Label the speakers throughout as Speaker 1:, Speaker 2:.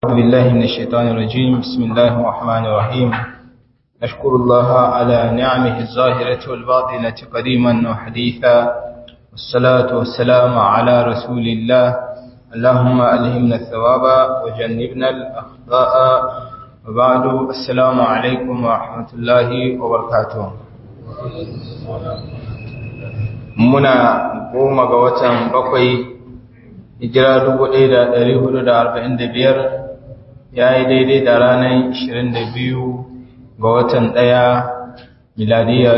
Speaker 1: أعوذ بالله من الشيطان الرجيم بسم الله الرحمن الرحيم نشكر الله على نعمه الظاهرة والباطنة قديما وحديثا والصلاة والسلام على رسول الله اللهم ألهمنا الثواب وجنبنا الأخطاء وبعد السلام عليكم ورحمة الله وبركاته muna goma ga watan bakwai hijira 1445 ya yi daidai da ranar 22 ga watan ɗaya miladiya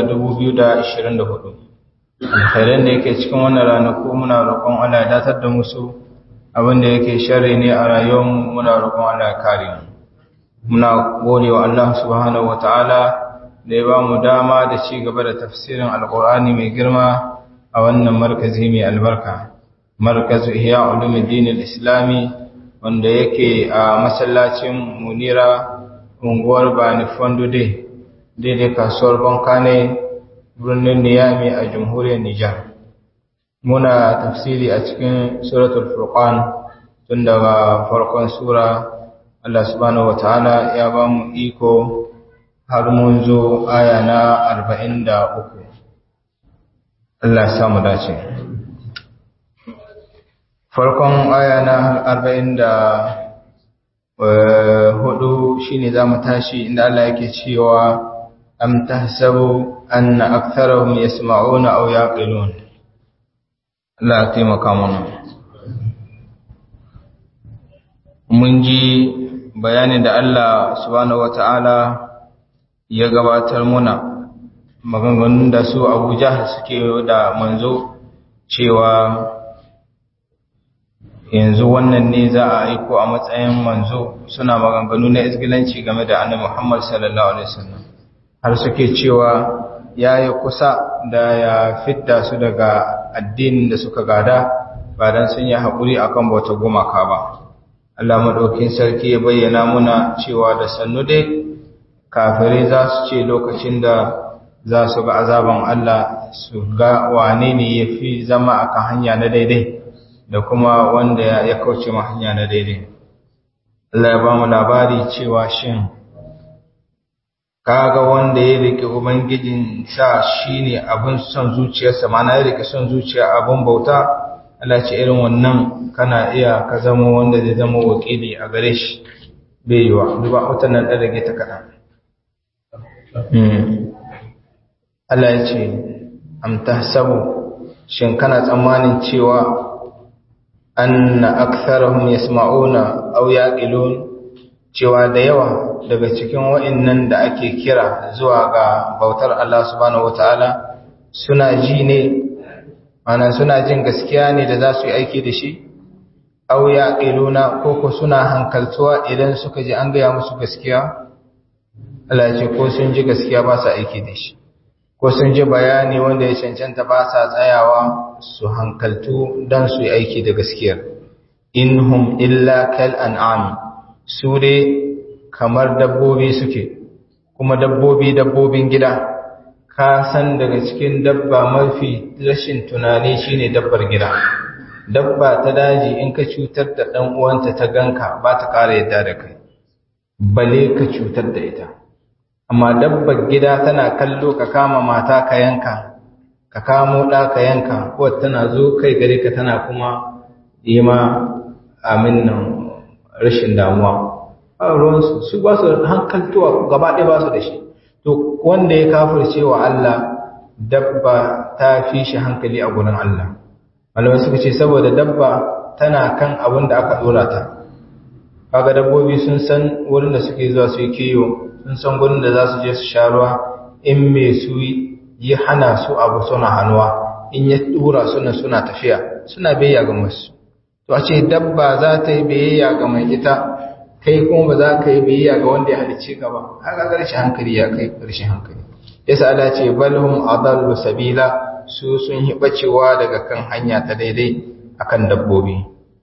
Speaker 1: 2024 alkhairan da yake cikin wannan ranaku muna roƙon Allah ya datar da musu abinda yake sharri ne a rayuwarmu muna roƙon Allah ya kare mu muna gode wa Allah subhanahu wataala da ya ba mu dama da ci gaba da tafsirin alkur'ani mai girma a wannan markazi mai albarka markazu ihya ulumuddin al-islami wanda yake a masallacin munira unguwar bani fondude daidai kasuwar bankane birnin niyami a jamhuriyar nijar muna tafsiri a cikin suratul furqan tun daga farkon sura Allah subhanahu wataala ya ba mu iko har mun zo aya na arba'in da uku Allah samu dace farkon aya na arba'in da hudu shine za mu tashi inda Allah yake cewa am tahsabu anna aktharahum yasma'una aw yaqilun Allah ya taimaka mana mun ji bayanin da Allah subhanahu wata'ala ya gabatar muna maganganun da su Abu Jahl suke da manzo cewa yanzu wannan ne za a aiko a matsayin manzo suna maganganu na isgilanci game da annabi Muhammad sallallahu alaihi wasallam har suke cewa yayi kusa da ya fitta su daga addinin da suka gada ba dan sun yi hakuri akan bauta gumaka ba Allah madaukin sarki ya bayyana muna cewa da sannu dai kafirai za su ce lokacin da za su ga azaban Allah su ga wane ne ya fi zama akan hanya na daidai da kuma wanda ya kauce ma hanya na daidai. Allah ya ba mu labari cewa shin kaga wanda ya rike ubangijin sa shine abin son zuciyarsa mana ya rike son zuciya abin bauta Allah ce irin wannan kana iya ka zama wanda zai zama wakili a gare shi bai yiwa duba wata nan da rage ta kaɗan Allah ya ce am tahsabu shin kana tsammanin cewa anna aktharahum yasma'una aw yaqilun cewa da yawa daga cikin wa'annan da ake kira zuwa ga bautar Allah subhanahu wataala suna ji ne ana suna jin gaskiya ne da za su yi aiki da shi aw yaqiluna ko ko suna hankaltuwa idan suka ji an gaya musu gaskiya Allah ya ce ko sun ji gaskiya ba su aiki da shi ko sun ji bayani wanda ya cancanta ba sa tsayawa su hankaltu don su yi aiki da gaskiyar inhum illa kal an'ami su dai kamar dabbobi suke kuma dabbobi dabbobin gida ka san daga cikin dabba mafi rashin tunani shine dabbar gida dabba ta daji in ka cutar da dan uwanta ta ganka ba ta kara yadda da kai bale ka cutar da ita amma dabbar gida tana kallo ka kama mata ka yanka ka kamo ɗa ka yanka ko tana zo kai gare ka tana kuma yi ma amin nan rashin damuwa a ruwansu su ba su hankaltuwa gaba ɗaya ba su da shi to wanda ya kafirce wa Allah dabba ta fi shi hankali a gurin Allah malamai suka ce saboda dabba tana kan abin da aka ɗora ta kaga dabbobi sun san wurin da suke zuwa su yi kiyo sun san gurin da za su je su sha ruwa in me su yi hana su abu suna hannuwa in ya tura suna suna tafiya suna biyayya ga masu to a ce dabba za ta yi biyayya ga mai ita kai kuma ba za ka yi biyayya ga wanda ya halicce ka ba haka ƙarshen hankali ya kai ƙarshen hankali yasa Allah ce balhum adallu sabila su sun yi bacewa daga kan hanya ta daidai akan dabbobi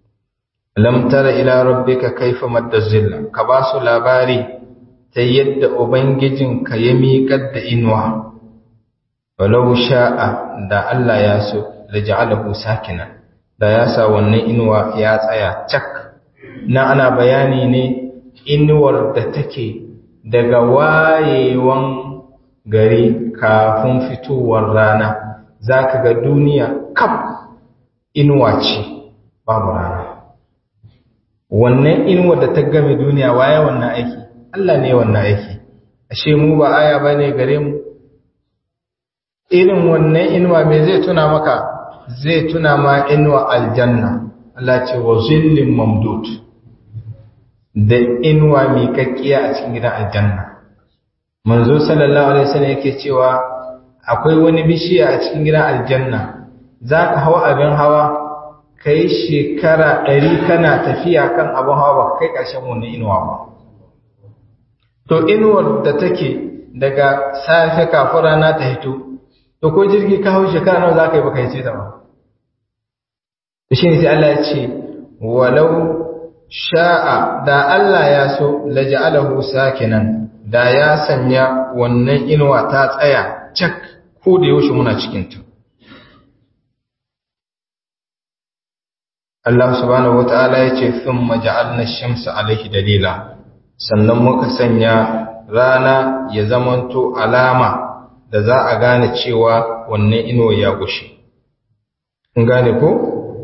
Speaker 1: lam tara ila rabbika kaifa madda zilla ka ba su labari ta yadda ubangijinka ya miƙar da inuwa walau sha'a da Allah ya so da ja'alahu sakina da ya sa wannan inuwa ya tsaya cak na ana bayani ne inuwar da take daga wayewan gari kafin fitowar rana za ka ga duniya kaf inuwa ce babu rana wannan inuwar da ta game duniya waye wannan aiki Allah ne wannan aiki ashe mu ba aya bane gare mu irin wannan inuwa me zai tuna maka zai tuna ma inuwa aljanna Allah ce wa zillin mamdud da inuwa miƙaƙƙiya a cikin gidan aljanna manzo sallallahu alaihi wasallam yake cewa akwai wani bishiya a cikin gidan aljanna zaka hawa abin hawa kai shekara ɗari kana tafiya kan abin hawa ba kai ƙarshen wannan inuwa ba to inuwar da take daga safe kafin rana ta hito to ko jirgi ka hau shekara nawa za ka yi baka yi ce ta ba shi ne sai Allah ya ce walau sha'a da Allah ya so laja'alahu sakinan da ya sanya wannan inuwa ta tsaya cak ko da yaushe muna cikin ta Allah subhanahu wata'ala ya ce thumma ja'alna ash-shamsa alayhi dalila sannan muka sanya rana ya zamanto alama da za a gane cewa wannan inuwa ya gushe in gane ko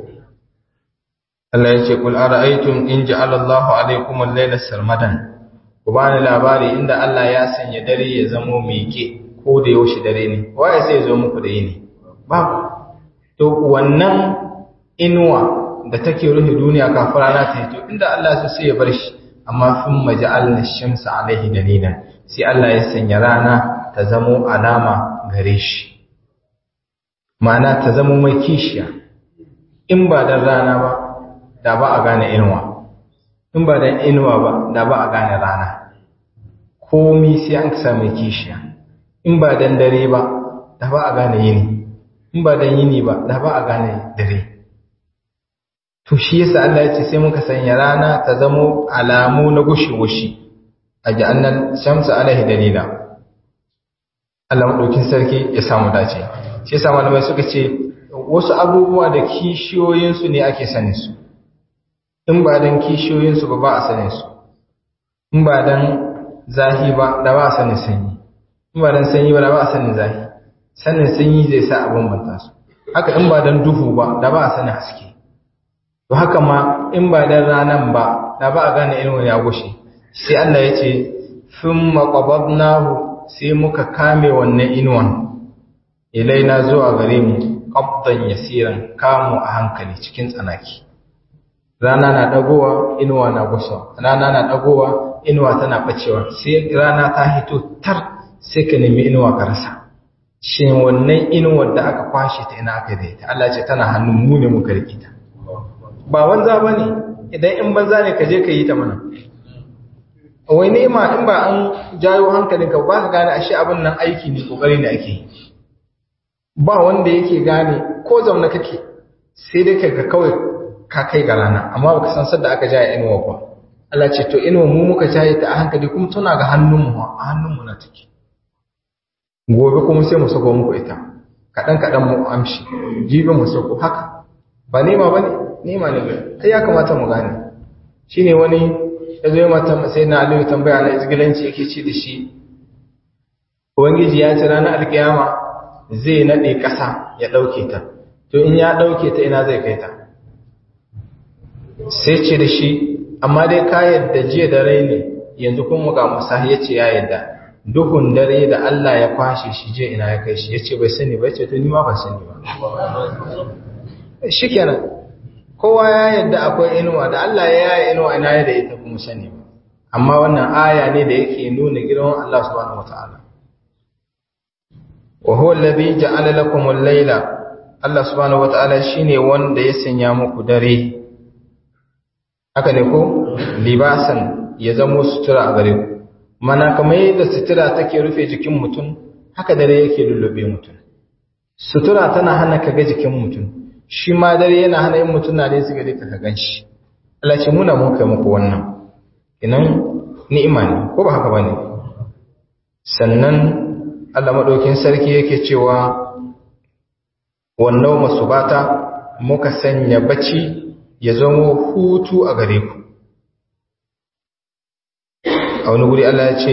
Speaker 1: Allah ya ce kul ara'aytum in ja'ala Allahu alaykum al-layla sarmadan ku bani labari inda Allah ya sanya dare ya zamo meke ko da yaushe dare ne waye sai zo muku da yini babu to wannan inuwa da take rufe duniya kafin rana ta hito inda Allah ya sai ya bar shi amma thumma ja'alna ash-shamsa alayhi dalilan sai Allah ya sanya rana ta zamo alama gare shi ma'ana ta zamo mai kishiya in ba dan rana ba da ba a gane inuwa in ba dan inuwa ba da ba a gane rana komi sai an kasa mai kishiya in ba dan dare ba da ba a gane yini in ba dan yini ba da ba a gane dare to shi yasa Allah ya ce sai muka sanya rana ta zamo alamu na gushe-gushe a ja'annan shamsa alaihi dalila Allah madaukin sarki ya samu dace shi yasa malamai suka ce wasu abubuwa da kishiyoyinsu ne ake sanin su in ba dan kishiyoyinsu ba ba a sanin su in ba dan zahi ba da ba a sanin sanyi in ba dan sanyi ba da ba a sanin zahi sanin sanyi zai sa a bambanta su haka in ba dan duhu ba da ba a sanin haske to haka ma in ba dan ranan ba da ba a gane irin ya gushe sai Allah ya ce thumma qabadnahu sai muka kame wannan inuwan ilaina zuwa gare mu qabdan yasiran kamu a hankali cikin tsanaki rana na dagowa inuwa na gusa rana na dagowa inuwa tana bacewa sai rana ta hito tar sai ka nemi inuwa ka rasa shin wannan inuwar da aka kwashe ta ina aka daita Allah ce tana hannun mu ne muka rike ta ba banza bane idan in banza ne ka je ka yi ta mana wai nema in ba an jayo hankalinka ba ka gane ashe abin nan aiki ne kokari ne ake yi ba wanda yake gane ko zaune kake sai dai ka kawai ka kai ga rana amma baka san sadda aka jaya inuwa ba Allah ce to inuwa mu muka jaye ta a hankali kuma tana ga hannunmu a hannunmu na take gobe kuma sai mu sako muku ita kaɗan kaɗan mu amshi jibi mu sako haka ba nema ba ne nema ne kai ya kamata mu gane shine wani ya zo mata sai na aliyu tambaya na izgilanci yake ci da shi ubangiji ya ce ranar alkiyama zai naɗe ƙasa ya ɗauke ta to in ya ɗauke ta ina zai kai ta sai ce da shi amma dai ka yadda jiya da rai ne yanzu kuma ga musa ya ce ya yadda duhun dare da Allah ya kwashe shi je ina ya kai shi ya ce bai sani ba ya ce to ni ma ba sani ba shi kenan kowa ya yadda akwai inuwa da Allah ya yaya inuwa ina ya da ita kuma sani ba amma wannan aya ne da yake nuna girman Allah subhanahu wataala wa huwa alladhi ja'ala lakum al-layla Allah subhanahu wataala shine wanda ya sanya muku dare haka ne ko libasan ya zamo sutura a gare ku mana kamar yadda sutura take rufe jikin mutum haka dare yake lullube mutum sutura tana hana ka ga jikin mutum shi ma dare yana hana yin mutum na da su gare ka ka ganshi Allah ce muna mun kai muku wannan inan ni'ima ne ko ba haka bane sannan Allah madaukin sarki yake cewa wannan masubata muka sanya bacci ya zama hutu a gare ku a wani guri Allah ya ce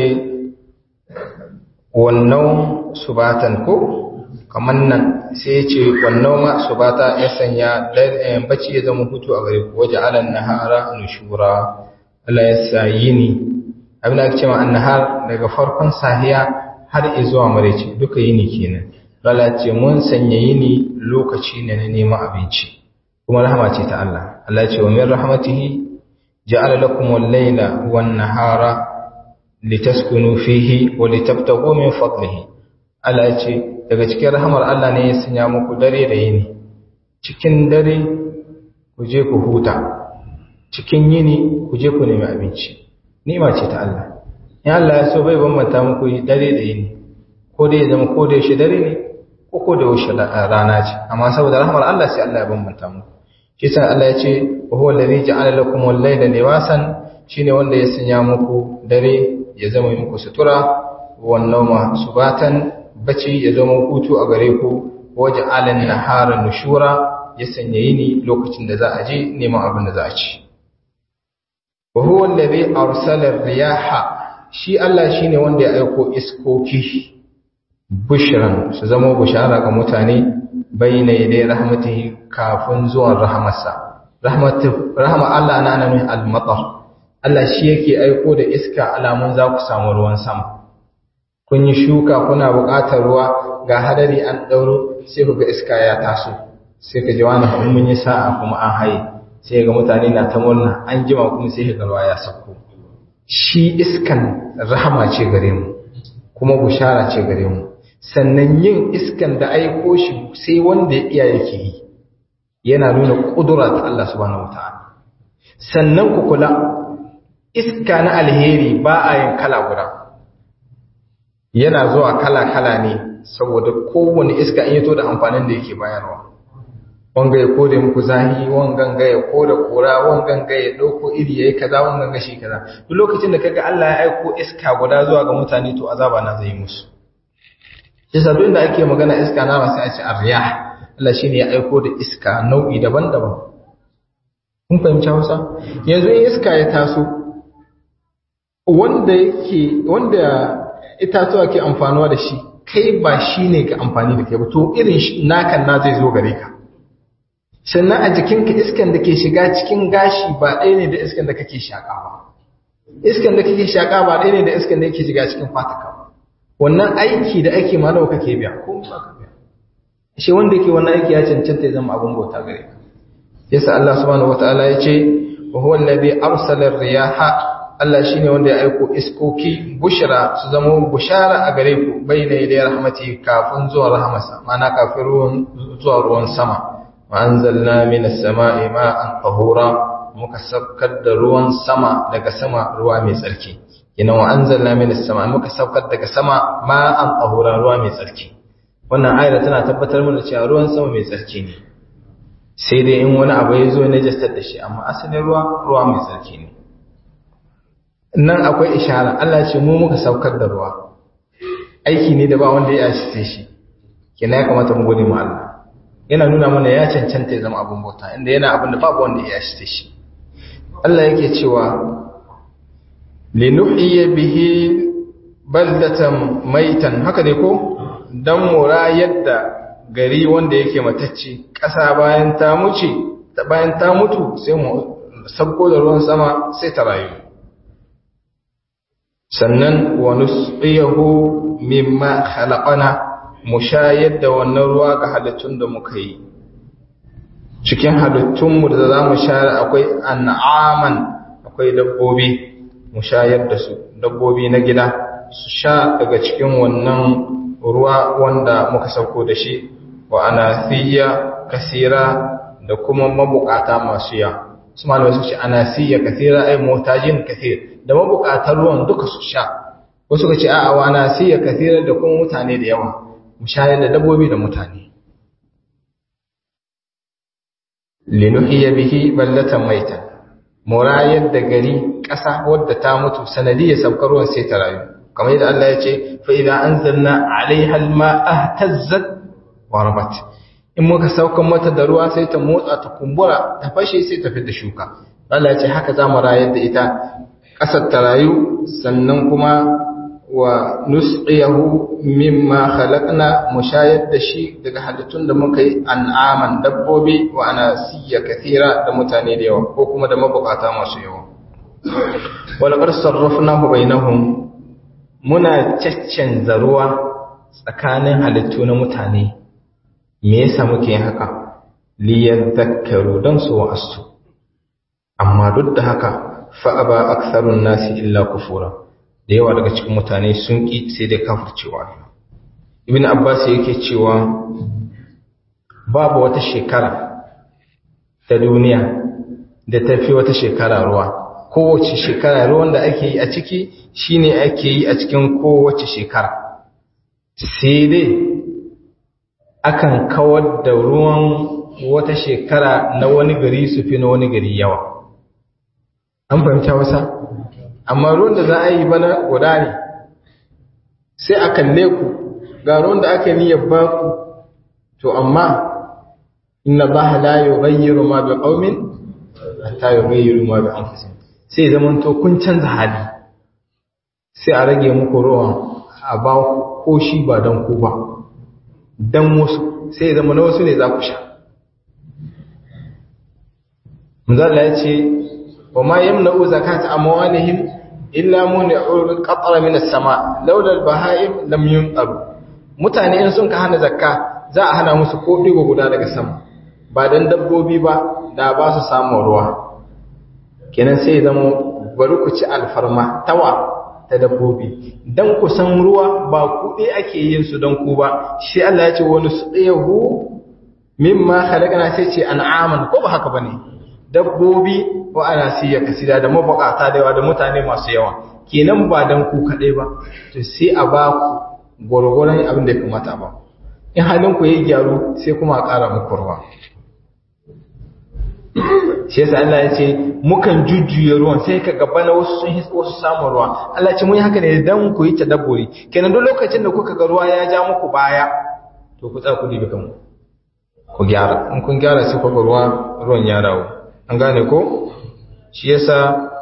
Speaker 1: wannan subatan ko kamar nan sai ya ce wannan ma subata ya sanya bacci ya zama hutu a gare ku waje alan nahara nushura Allah ya sa yini abin da ake cewa annahar daga farkon sahiya har zuwa maraice duka yini kenan Allah ce mun sanya yini lokaci ne na neman abinci kuma rahama ce ta Allah Allah ce wa min rahmatihi ja'ala lakum al-layla wan-nahara litaskunu fihi wa litabtaghu min fadlihi Allah ce daga cikin rahamar Allah ne ya sanya muku dare da yini cikin dare ku je ku huta cikin yini ku je ku nemi abinci ni'ima ce ta Allah in Allah ya so bai bambanta muku dare da yini ko dai ya zama ko da yaushe dare ne ko ko da yaushe rana ce amma saboda rahmar Allah sai Allah ya bambanta muku shi sa Allah ya ce wa huwa allazi ja'ala lakum al-layla libasan shine wanda ya sanya muku dare ya zama muku sutura wan nawma subatan bacci ya zama hutu a gare ku waja'ala an-nahara nushura ya sanya yini lokacin da za a je neman abin da za a ci wa huwa allazi arsala ar-riyaha shi Allah shine wanda ya aiko iskoki bushran su zama bushara ga mutane bayna yaday rahmatihi kafin zuwan rahmarsa rahmatu rahma Allah na nan al-matar Allah shi yake aiko da iska alamun za ku samu ruwan sama kun yi shuka kuna buƙatar ruwa ga hadari an dauro sai ku ga iska ya taso sai ka ji wani mun yi sa'a kuma an haye sai ga mutane na ta murna an jima kuma sai ga ruwa ya sauko shi iskan rahama ce gare mu kuma bushara ce gare mu sannan yin iskan da aiko shi sai wanda ya iya yake yi yana nuna kudura ta Allah subhanahu wataala sannan ku kula iska na alheri ba a yin kala guda yana zuwa kala kala ne saboda kowane iska in yato da amfanin da yake bayarwa wanga ya kore muku zahi wangan ga ya kore kura wangan ga ya dauko iri yayi kaza wangan ga shi kaza duk lokacin da kaga Allah ya aiko iska guda zuwa ga mutane to azaba na zai musu yasa duk inda ake magana iska na ba sai a ce arriyah Allah shine ya aiko da iska nau'i daban-daban kun fahimci Hausa yanzu in iska ya taso wanda yake wanda itatuwa ke amfanuwa da shi kai ba shine ka amfani da kai ba to irin nakan na zai zo gare ka sannan a jikinka iskan da ke shiga cikin gashi ba ɗaya ne da iskan da kake shaƙa ba iskan da kake shaƙa ba ɗaya ne da iskan da yake shiga cikin fataka ba wannan aiki da ake ma nawa kake biya ko ba ka biya shi wanda yake wannan aiki ya cancanta ya zama abin bauta gare ka yasa Allah subhanahu wataala ya ce wa huwa alladhi arsala ar-riyaha Allah shine wanda ya aiko iskoki bushra su zama bushara a gare ku bayna yaday rahmati kafin zuwa rahmasa ma'ana kafin ruwan zuwa ruwan sama wa anzalna minas sama'i ma'an tahura muka saukar da ruwan sama daga sama ruwa mai tsarki ina wa anzalna minas sama'i muka saukar daga sama ma'an tahura ruwa mai tsarki wannan ayar tana tabbatar mana cewa ruwan sama mai tsarki ne sai dai in wani abu ya zo na jastar da shi amma asalin ruwa ruwa mai tsarki ne nan akwai ishara Allah ce mu muka saukar da ruwa aiki ne da ba wanda ya shi shi kina ya kamata mu gode mu Allah yana nuna mana ya cancanta ya zama abin bauta inda yana abin da babu wanda ya shi shi Allah yake cewa linuhyiya bihi baldatan maitan haka ne ko dan mura yadda gari wanda yake matacce ƙasa bayan ta muce bayan ta mutu sai mu sabko da ruwan sama sai ta rayu sannan wa nusqiyahu mimma khalaqana mu shayar da wannan ruwa ga halittun da muka yi cikin halittunmu da za mu shayar akwai an'aman akwai dabbobi mu shayar da su dabbobi na gida su sha daga cikin wannan ruwa wanda muka sauko da shi wa anasiya kasira da kuma mabukata masu ya su malamai su ce anasiya kasira ai motajin kasir da mabukatar ruwan duka su sha wasu ka ce a'a wa anasiya kasira da kuma mutane da yawa mu shayar da dabbobi da mutane linuhiya bihi ballatan maitan murayar da gari ƙasa wadda ta mutu sanadiyar saukar ruwan sai ta rayu kamar yadda Allah ya ce fa idza anzalna alaiha alma'a tazzat wa rabat in muka saukan mata da ruwa sai ta motsa ta kumbura ta fashe sai ta fita shuka Allah ya ce haka za mu rayar da ita ƙasar ta rayu sannan kuma wa nusqiyahu mimma khalaqna mushayad da shi daga halittun da muka yi an'aman dabbobi wa anasiya kathira da mutane da yawa ko kuma da mabukata masu yawa wal qad sarrafnahu bainahum muna caccanza ruwa tsakanin halittu na mutane me yasa muke yin haka liyadhakkaru dan su wa'astu amma duk da haka fa aba aktharun nasi illa kufura da yawa daga cikin mutane sun ki sai dai kafircewa ibn abbas yake cewa babu wata shekara ta duniya da tafi wata shekara ruwa kowace shekara ruwan da ake yi a ciki shine ake yi a cikin kowace shekara sai dai akan kawar da ruwan wata shekara na wani gari su fi na wani gari yawa an fahimta wasa amma ruwan da za a yi bana guda ne sai a kalle ku ga ruwan da aka niyyar ba ku to amma inna ba la yughayyiru ma bi qaumin hatta yughayyiru ma bi anfusihim sai zaman to kun canza hali sai a rage muku ruwan a ba ko shi ba dan ku ba dan wasu sai zama na wasu ne za ku sha Manzala ya ce, wa ma yamna'u zakata amwalihim illa muni'ul qatra min as-sama laula al-baha'im lam yunqaru mutane in sun ka hana zakka za a hana musu ko digo guda daga sama ba dan dabbobi ba da ba su samu ruwa kenan sai zama bari ku ci alfarma tawa ta dabbobi dan ku san ruwa ba kuɗi ake yin su dan ku ba shi Allah ya ce wani sudayahu mimma khalaqna sai ce an'aman ko ba haka bane dabbobi wa ana siya kasida da mabukata da yawa da mutane masu yawa kenan ba dan ku kadai ba to sai a ba ku gwargwaron abin da ya kamata ba in halin ku yayi gyaru sai kuma a ƙara muku ruwa shi yasa Allah ya ce mukan jujjuya ruwan sai ka gaba na wasu sun wasu samun ruwa Allah ya ce mun yi haka ne dan ku yi tadabburi kenan duk lokacin da kuka ga ruwa ya ja muku baya to ku tsaya ku dibi kanku ku gyara in kun gyara sai ku ga ruwa ruwan ya dawo an gane ko shi yasa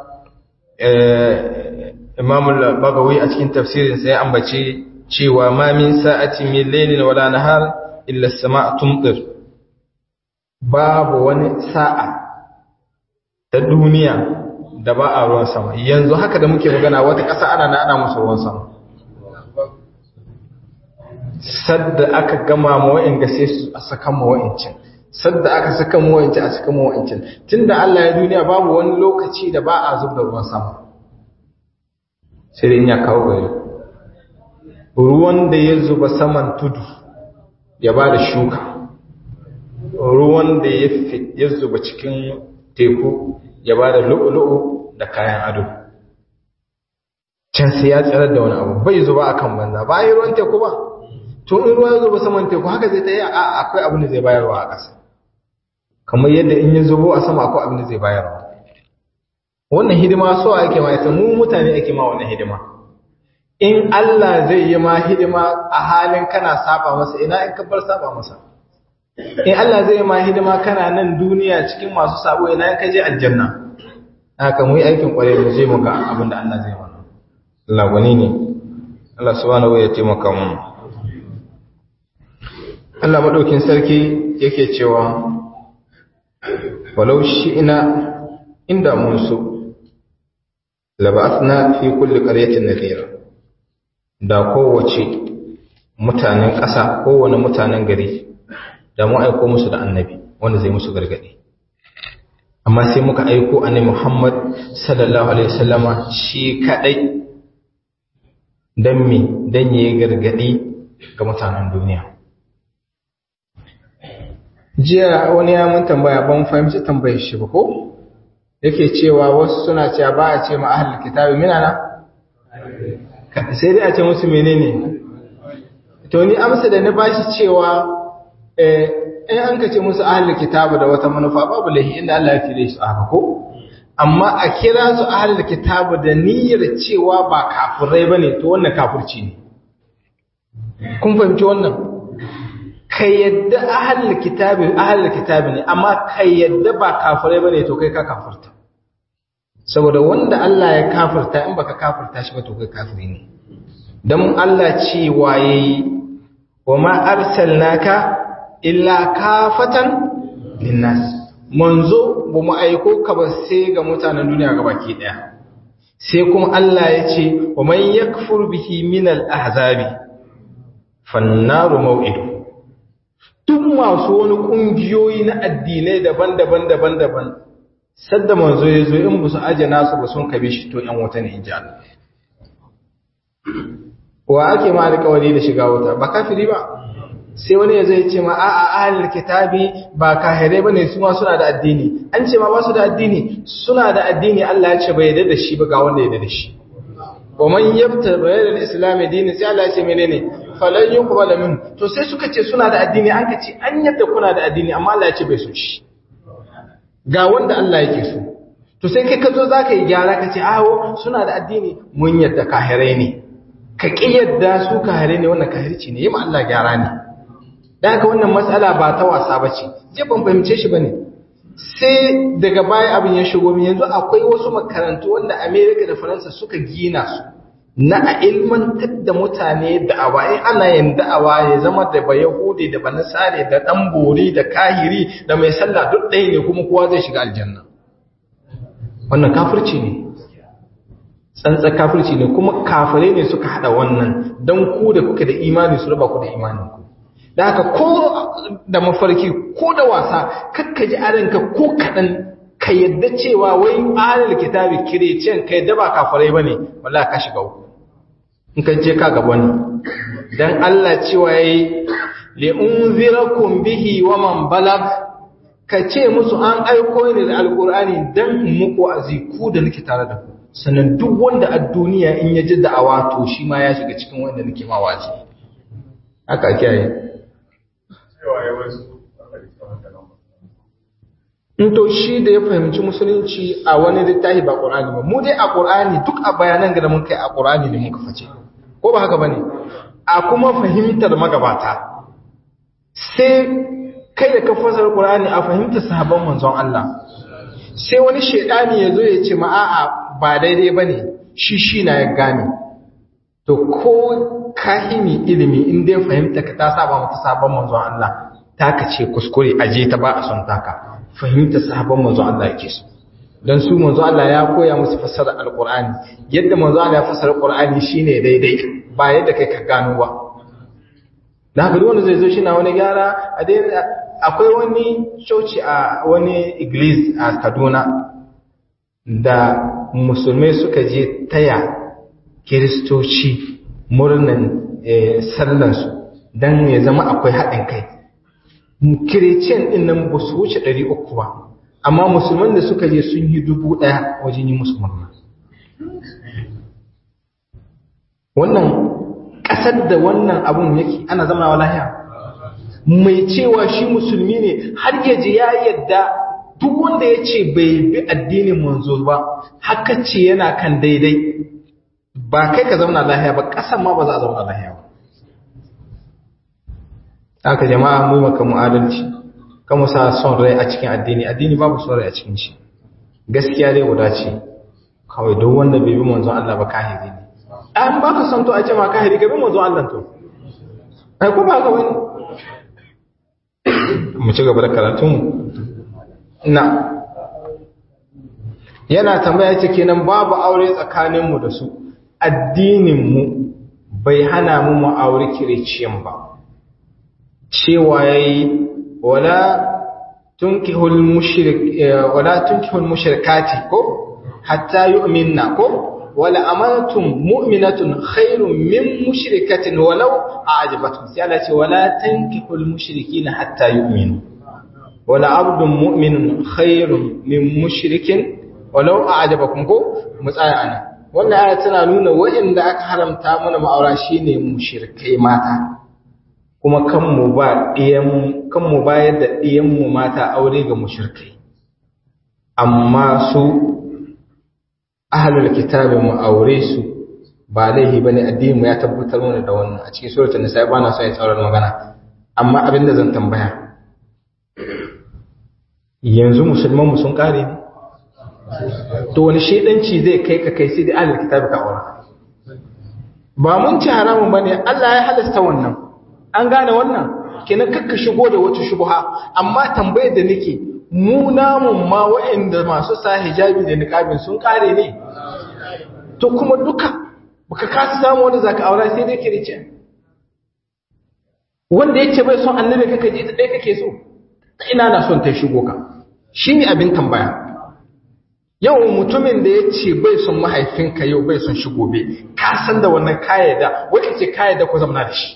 Speaker 1: Imam al-Bagawi a cikin tafsirin sa ya ambace cewa ma min sa'ati min laylin wala nahar illa as-sama' tumtir babu wani sa'a ta duniya da ba a ruwan sama yanzu haka da muke magana wata ƙasa ana na ana musu ruwan sama sadda aka gama ma wa'in sai su a saka ma wa'incin sadda aka saka mu wa'inci a saka mu wa'incin tunda Allah ya duniya babu wani lokaci da ba a zub da ruwan sama sai dai in ya kawo gari ruwan da ya zuba saman tudu ya ba da shuka ruwan da ya zuba cikin teku ya ba da lu'ulu'u da kayan ado can sai ya tsirar da wani abu bai zuba akan banza ba yi ruwan teku ba to in ruwa ya zuba saman teku haka zai ta yi a akwai abin da zai bayarwa a ƙasa kamar yadda in ya zubo a sama akwai abin da zai bayarwa wannan hidima so ake ma ita mu mutane ake ma wannan hidima in Allah zai yi ma hidima a halin kana saba masa ina in ka bar saba masa in Allah zai yi ma hidima kana nan duniya cikin masu sabo ina in ka je aljanna haka mu yi aikin kwarai mu je mu ga abin da Allah zai mana Allah gwani ne Allah subhanahu ya taimaka mu Allah madaukin sarki yake cewa walau shi'na inda mun so laba'athna fi kulli qaryatin nadhira da kowace mutanen ƙasa kowane mutanen gari da mu aiko musu da annabi wanda zai musu gargadi amma sai muka aiko annabi Muhammad sallallahu alaihi wasallama shi kadai dan me dan yayi gargadi ga mutanen duniya jiya wani ya mun tambaya ban fahimci tambayar shi ba ko yake cewa wasu suna cewa ba a ce ma ahlul kitabi minana sai dai a ce musu menene to ni amsa da ni bashi cewa eh in an ka ce musu ahlul kitabu da wata manufa babu lahi inda Allah ya kire su haka ko amma a kira su ahlul kitabu da niyyar cewa ba kafirai bane to wannan kafirci ne kun fahimci wannan kai yadda ahlul kitabi ahlul kitabi ne amma kai yadda ba kafirai bane to kai ka kafirta saboda wanda Allah ya kafirta in baka kafirta shi ba to kai kafiri ne dan Allah ce waye wa ma arsalnaka illa kafatan linnas manzo ba mu aiko ka ba sai ga mutanen duniya gabaki daya sai kuma Allah ya ce wa man yakfur bihi min al-ahzabi fannaru maw'idu duk masu wani kungiyoyi na addinai daban-daban daban-daban sadda manzo ya zo in musu aje nasu ba sun kabe shi to yan wuta ne inji Allah wa ake ma alƙawari da shiga wuta ba kafiri ba sai wani ya zai ce ma a'a ahlul kitabi ba kahirai bane su ma suna da addini an ce ma ba su da addini suna da addini Allah ya ce bai yarda da shi ba ga wanda ya yarda da shi wa man yabta ghayra al-islam dini sai Allah ya ce menene falan yuqbal min to sai suka ce suna da addini an ka ce an yadda kuna da addini amma Allah ya ce bai so shi ga wanda Allah yake so to sai kai ka zo zaka yi gyara ka ce awo suna da addini mun yadda kahirai ne ka ki yadda su kahirai ne wannan kahirci ne yi ma Allah gyara ne da haka wannan matsala ba ta wasa ba ce je ban fahimce shi ba ne sai daga baya abin ya shigo min yanzu akwai wasu makarantu wanda amerika da faransa suka gina su na a ilmantar da mutane da'awa in ana yin da'awa ya zama da ba yahudi da ba nasare da dan bori da kahiri da mai sallah duk ɗaya ne kuma kowa zai shiga aljanna wannan kafirci ne tsantsa kafirci ne kuma kafirai ne suka hada wannan don ku da kuke da imani su raba ku da imanin ku da haka ko da mafarki ko da wasa kakka ji aranka ko kaɗan ka yadda cewa wai alal kitabi kirecen ka yadda ba kafarai ba ne wala ka shiga uku in ka je ka gaba ne don Allah cewa ya yi li'unzirakum bihi wa man balag ka ce musu an aiko ni da alkur'ani don muku aziku da nake tare da ku sannan duk wanda a duniya in ya ji da'awa to shi ma ya shiga cikin wanda nake ma wazi haka ake yi in to shi da ya fahimci musulunci a wani littafi ba ƙur'ani ba mu dai a ƙur'ani duk a bayanan da mun kai a ƙur'ani ne muka face ko ba haka bane a kuma fahimtar magabata sai kai da ka fasar ƙur'ani a fahimtar sahabban manzon Allah sai wani shedani ya zo ya ce ma a'a ba daidai bane shi shi na ya gane to ko kahimi ilimi in dai fahimta ka ta saba mata sabon manzon Allah taka ce kuskure aje ta ba a son taka fahimta sahabban manzo Allah yake so dan su manzo Allah ya koya musu fassara alqur'ani yadda manzo Allah ya fassara alqur'ani shine daidai ba yadda kai ka gano ba da haka wanda zai zo shi na wani gyara a dai akwai wani coci a wani iglis a Kaduna da musulmai suka je taya kiristoci murnan sallansu dan ya zama akwai haɗin kai kirecen ɗin nan ba su wuce ɗari uku ba amma musulman da suka je sun yi dubu ɗaya wajen yi musu murna wannan ƙasar da wannan abun yake ana zama wa lahiya mai cewa shi musulmi ne har yaji ya yadda duk wanda ya ce bai bi addinin manzo ba haka ce yana kan daidai ba kai ka zauna lahiya ba ƙasar ma ba za a zauna lahiya ba haka jama'a mu maka mu'adalci kan mu sa son rai a cikin addini addini babu son rai a cikin shi gaskiya dai guda ce kawai duk wanda bai bi manzon Allah ba kahiri ne an ba ka son to a ce ma kahiri ka bi manzon Allah to ai ko ba ka wani mu ci gaba da karatun na yana tambaya ce kenan babu aure tsakanin mu da su addinin mu bai hana mu mu aure kiriciyan ba cewa yayi wala tunkihul mushrik wala tunkihul mushrikati ko hatta yu'minna ko wala amantum mu'minatun khairun min mushrikatin walau a'jabatkum sai Allah ce wala tunkihul mushrikina hatta yu'minu wala abdun mu'minun khairun min mushrikin walau a'jabakum ko mutsaya ana wannan aya tana nuna wa'inda aka haramta mana ma'aura shine mushrikai mata kuma kanmu ba ɗiyan kanmu bayar da ɗiyanmu mata aure ga mushrikai amma su ahlul kitabin mu aure su ba laihi bane addinin mu ya tabbatar mana da wannan a cikin suratul nisa ba na so ya tsaurar magana amma abin da zan tambaya yanzu musulman mu sun kare ne to wani shedanci zai kai ka kai sai da ahlul kitabi ka aura ba mun ci haramun bane Allah ya halasta wannan an gane wannan kenan kakka shigo da wata shubha amma tambayar da nake mu namun ma waɗanda masu sa hijabi da niqabin sun kare ne to kuma duka baka kasa samu wanda zaka aura sai dai kirice wanda yace bai son annabi kake ji ta dai kake so ina na son ta shigo ka shine abin tambaya yau mutumin da yace bai son mahaifinka yau bai son shi gobe ka san da wannan kayyada wai kace kayyada ko zamna da shi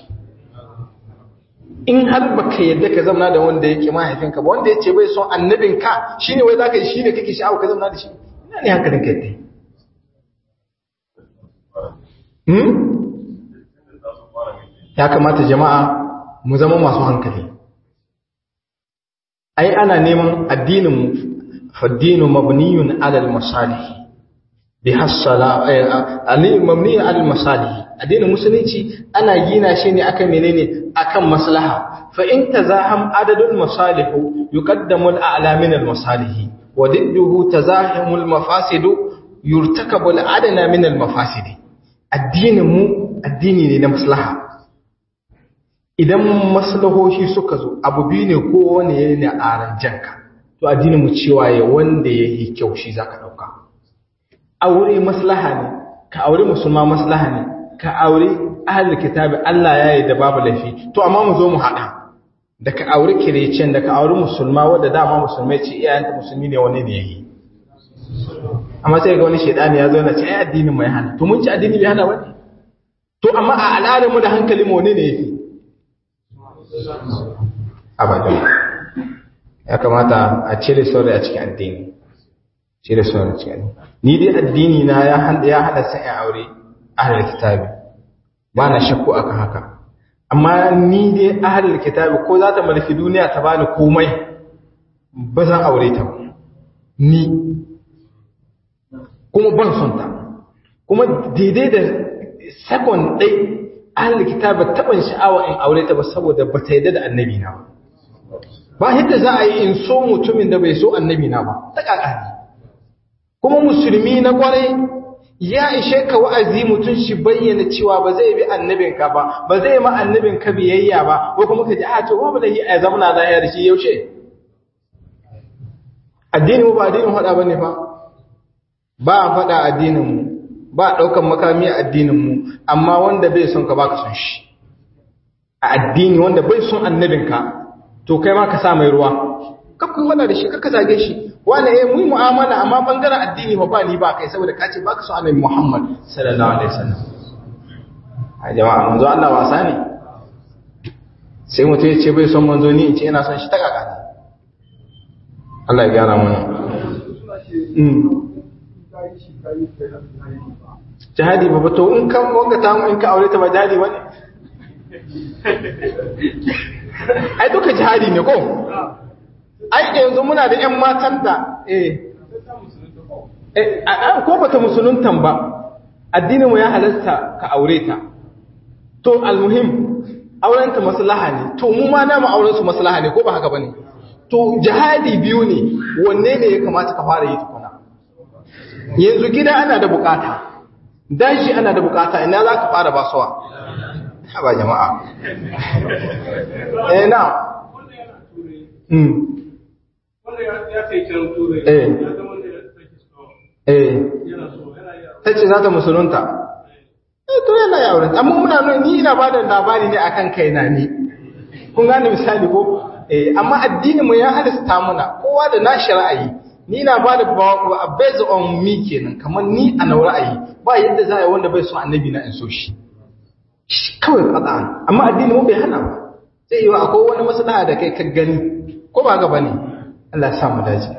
Speaker 1: in har baka yadda ka zamna da wanda yake mahaifinka ba wanda yace bai son annabinka shine wai zaka yi shine kake sha'awa ka zamna da shi ina ne hankalin ka yadda ya kamata jama'a mu zama masu hankali ai ana neman addinin faddinu mabniyun ala al-masalih bi hasala ali mabniyun ala al-masalih addinin musulunci ana gina shi ne akan menene akan maslaha fa in tazaham adadul masalih yuqaddamu al-a'la min al-masalih wa didduhu tazahimul mafasid yurtakabu al-adna min al-mafasid addinin mu addini ne na maslaha idan maslahohi suka zo abu biyu ne ko wani ya ne a ranjanka to addinin mu cewa ya wanda ya yi kyau shi zaka dauka aure maslaha ne ka aure musulma maslaha ne ka aure ahli kitabi Allah ya yi da babu laifi to amma mu zo mu hada da ka aure kirecen da ka aure musulma wanda dama musulmai ce iyayenta musulmi ne wani ne yayi amma sai ga wani shedani ya zo na ce ai addinin mai hana to mun ci addini bai hana wani to amma a al'adar mu da hankali mu ne ne yafi abadan ya kamata a cire sauri a cikin addini cire sauri a cikin addini ni dai addini na ya hada ya hada sai aure ahlul kitabi ba na shakku akan haka amma ni dai ahlul kitabi ko za ta mulki duniya ta bani komai ba zan aure ta ni kuma ban son ta kuma daidai da second ɗai ahlul kitabi taɓin sha'awa in aure ta ba saboda ba ta yadda da annabi na ba ba yadda za a yi in so mutumin da bai so annabi na ba ta ƙaƙa kuma musulmi na ƙwarai ya ishe ka wa'azi mutum shi bayyana cewa ba zai bi annabinka ba ba zai ma annabinka biyayya ba ko kuma ka ji a to babu da yi a zamana lahiya da shi yaushe addini mu ba addinin faɗa bane fa ba a faɗa addinin mu ba a ɗaukan makami a addinin mu amma wanda bai son ka baka son shi a addini wanda bai son annabinka to kai ma ka sa mai ruwa kakku wanda da shi kakka zage shi wanda eh mu mu'amala amma bangaren addini ba ba ni ba kai saboda ka ce baka so annabi Muhammad sallallahu alaihi wasallam a jama'a manzo Allah wasa ne sai mutum ya ce bai son manzo ni in ce ina son shi ta kaka Allah ya gyara mana jihadi ba to in kan wanga ta in ka aure ta ba jihadi bane ai duka jihadi ne ko ai yanzu muna da ƴan matan da eh eh ko bata musuluntan ba addinin mu ya halasta ka aure ta to almuhim auren ta maslaha ne to mu ma namu auren su maslaha ne ko ba haka bane to jihadi biyu ne wanne ne ya kamata ka fara yi tukuna yanzu gida ana da bukata dashi ana da bukata ina za ka fara basuwa ba jama'a eh na mm eh eh tace za ta musulunta eh to yana ya wurin amma muna nuna ni ina bada labari ne akan kaina ni kun gane misali ko eh amma addinin mu ya halasta muna kowa da nashi ra'ayi ni na bada based on me kenan kamar ni a na ra'ayi ba yadda za a yi wanda bai so annabi na in so shi kawai fada amma addini mu bai hana ba sai yi wa akwai wani maslaha da kai ka gani ko ba ga bane Allah ya sa mu dace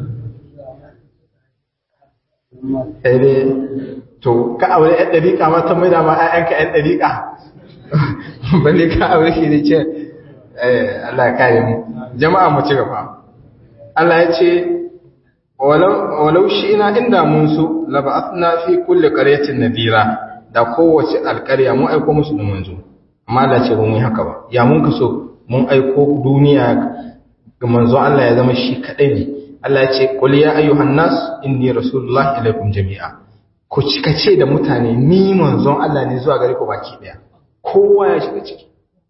Speaker 1: eh to ka aure ɗan dariƙa ma ta mai da ma ƴaƴanka ɗan dariƙa balle ka aure shi ne ce eh Allah ya kare mu jama'a mu ci gaba Allah ya ce walau shi ina inda mun so laba'athna fi kulli qaryatin nadira da kowace alƙarya mun aiko musu da manzo amma Allah ce ba mu yi haka ba ya mun ka so mun aiko duniya ga manzo Allah ya zama shi kadai ne Allah ya ce qul ya ayyuhan nas inni rasulullahi ilaikum jami'a ku cika ce da mutane ni manzon Allah ne zuwa gare ku baki daya kowa ya shiga ciki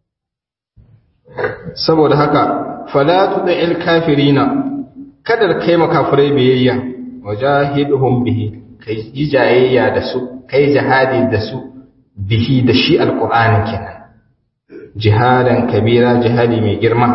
Speaker 1: saboda haka fala tud'il kafirina kada kai makafirai biyayya wajahidhum bihi kai yi jayayya da su kai jihadi da su bihi da shi alqur'ani kenan jihadan kabira jihadi mai girma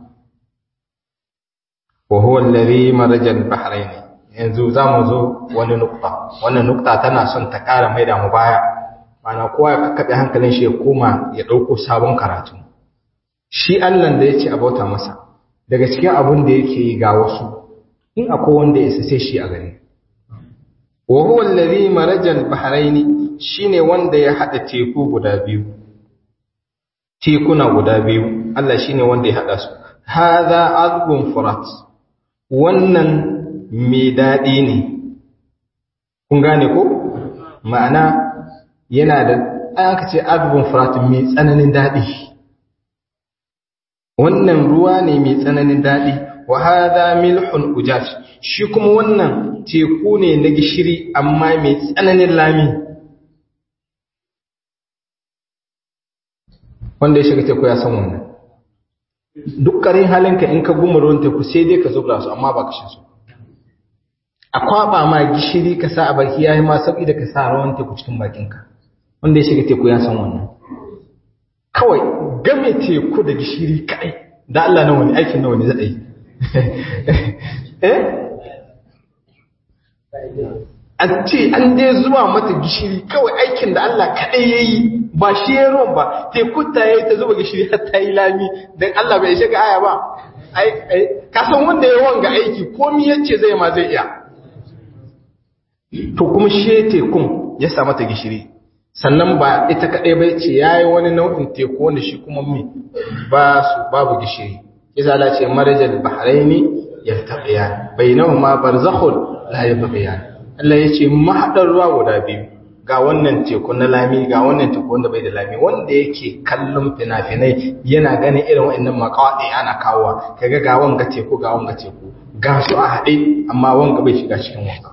Speaker 1: wa huwa alladhi maraja al-bahrayn yanzu zamu zo wani nukta wannan nukta tana son ta kara maida mu baya mana kowa ya kakkabe hankalin shi ya koma ya dauko sabon karatu shi Allah da yace abauta masa daga cikin abun da yake yi ga wasu in akwai wanda ya sai shi a gani wa huwa alladhi maraja al-bahrayn shine wanda ya hada teku guda biyu tekuna guda biyu Allah shine wanda ya hada su hadha azbun furat wannan mai dadi ne kun gane ko ma'ana yana da aka ce azbun furat mai tsananin dadi wannan ruwa ne mai tsananin dadi wa hadha milhun ujaj shi kuma wannan teku ne na gishiri amma mai tsananin lami wanda ya shiga teku ya san wannan duk karin halinka in ka guma ruwan teku sai dai ka zubra su amma ba ka shan su a kwaba ma gishiri ka sa a baki yayi ma sauki da ka sa ruwan teku cikin bakinka wanda ya shiga teku ya san wannan kawai game teku da gishiri kai da Allah na wani aikin na wani zai yi eh a ce an dai zuwa mata gishiri kawai aikin da Allah kaɗai ya yi ba shi ya ruwan ba teku ta yi ta zuba gishiri har ta yi lami don Allah bai shiga aya ba kasan wanda ya wanga aiki komi yace zai ma zai iya to kuma shi tekun ya sa mata gishiri sannan ba ita kaɗai bai ce ya yi wani nau'in teku wanda shi kuma mi ba su babu gishiri isa Allah ce marajal bahraini yartaqiyan bainahuma barzakhun la yabghiyan Allah ya ce mahaɗar ruwa guda biyu ga wannan teku na lami ga wannan teku wanda bai da lami wanda yake kallon fina-finai yana ganin irin wa'annan makawaɗe ana kawowa kaga ga wanga teku ga wanga teku ga su a haɗe amma wanga bai shiga cikin wanga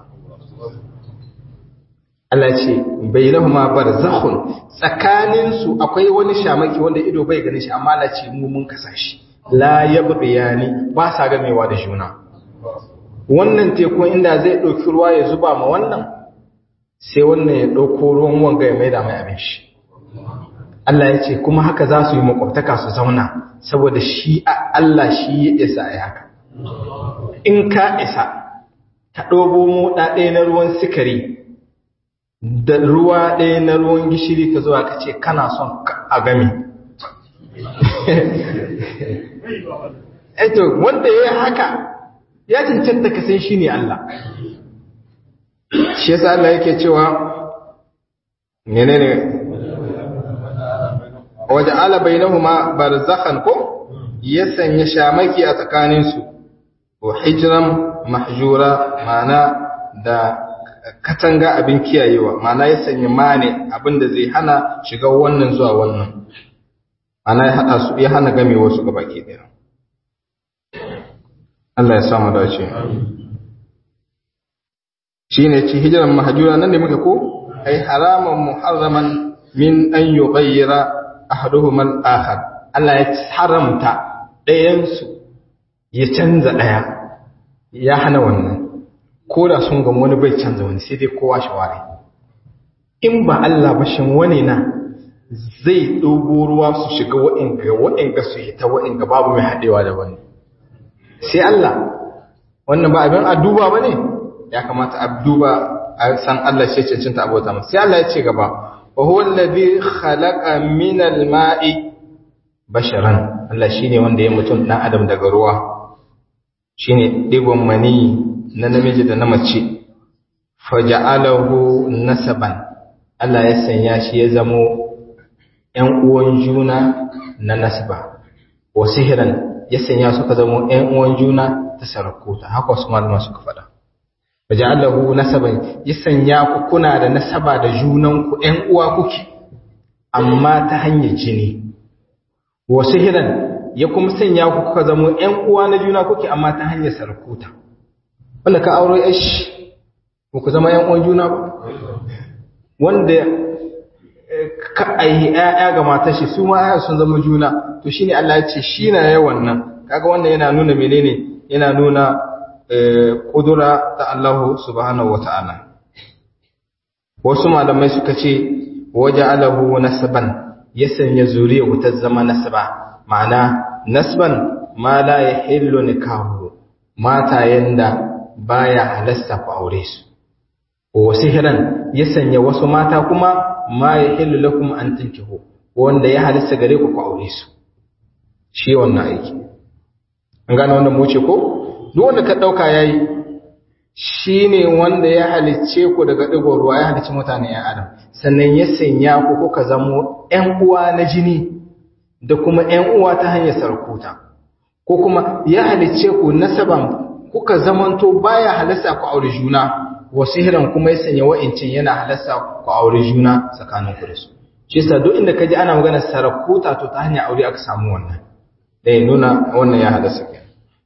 Speaker 1: Allah ce bai lahu ma barzakhun tsakanin su akwai wani shamaki wanda ido bai ganin shi amma Allah ce mu mun kasa shi la yabghiyani ba sa gamewa da juna wannan teku inda zai ɗauki ruwa ya zuba ma wannan sai wannan ya ɗauko ruwan wanga ya maida mai abin shi Allah ya ce kuma haka za su yi makwabtaka su zauna saboda shi Allah shi ya isa a haka in ka isa ka ɗobo moɗa ɗaya na ruwan sikari da ruwa ɗaya na ruwan gishiri ka zuwa ka ce kana son a gami eto wanda ya yi haka ya cancanta ka san shi ne Allah shi yasa Allah yake cewa menene waje ala bainahuma barzakhan ko ya sanya shamaki a tsakanin su wa hijran mahjura mana da katanga abin kiyayewa mana ya sanya mane abin da zai hana shiga wannan zuwa wannan mana ya hada su ya hana game wasu gabaki daya Allah ya samu dace shi ne ci hijiran mahajura nan da muka ko ai haraman muharraman min an yi gayyara ahaduhum al-akhar Allah ya haramta ɗayansu ya canza ɗaya ya hana wannan ko da sun ga wani bai canza wani sai dai kowa shawari in ba Allah ba shin wani na zai dogo ruwa su shiga wa'inga wa'inga su hita wa'inga babu mai haɗewa da wani sai Allah wannan ba abin adduba ba ne ya kamata adduba a san Allah shi cancanta abota masa sai Allah ya ce gaba wa huwa alladhi khalaqa min al-ma'i basharan Allah shine wanda ya mutum dan adam daga ruwa shine digon mani na namiji da na mace faja'alahu nasaban Allah ya sanya shi ya zamo ƴan uwan juna na nasba wa sihran ya sanya suka zamo ƴan uwan juna ta sarakuta haka wasu malama suka faɗa faja'alahu nasaban ya sanya ku kuna da nasaba da junan ku ƴan uwa kuke amma ta hanyar jini wa sihran ya kuma sanya ku kuka zamo ƴan uwa na juna kuke amma ta hanyar sarakuta wanda ka auro yashi ba ku zama yan uwan juna ba wanda ka aihi ƴaƴa ga matar shi su ma ƴaƴa sun zama juna to shine Allah ya ce shi na yawan nan kaga wannan yana nuna menene yana nuna kudura ta Allah subhanahu wata'ala wasu malamai suka ce waja'alahu nasban ya sanya zuriya ta zama nasba ma'ana nasban ma la yahillu nikahu mata yanda baya halasta ku aure su wa sihran ya sanya wasu mata kuma ma yahillu lakum an tankihu wanda ya halasta gare ku ku aure su shi wannan aiki an gane wannan mu ce ko duk wanda ka dauka yayi shine wanda ya halicce ku daga digon ruwa ya halicci mutane ya adam sannan ya sanya ku kuka zamo ƴan uwa na jini da kuma ƴan uwa ta hanyar sarkuta ko kuma ya halicce ku nasaban kuka zamanto baya halasta ku aure juna wasu hiran kuma ya sanya wa'incin yana halasta ku aure juna tsakanin ku da su shi yasa duk inda kaji ana magana sarakuta to ta hanyar aure aka samu wannan dai nuna wannan ya halasta ke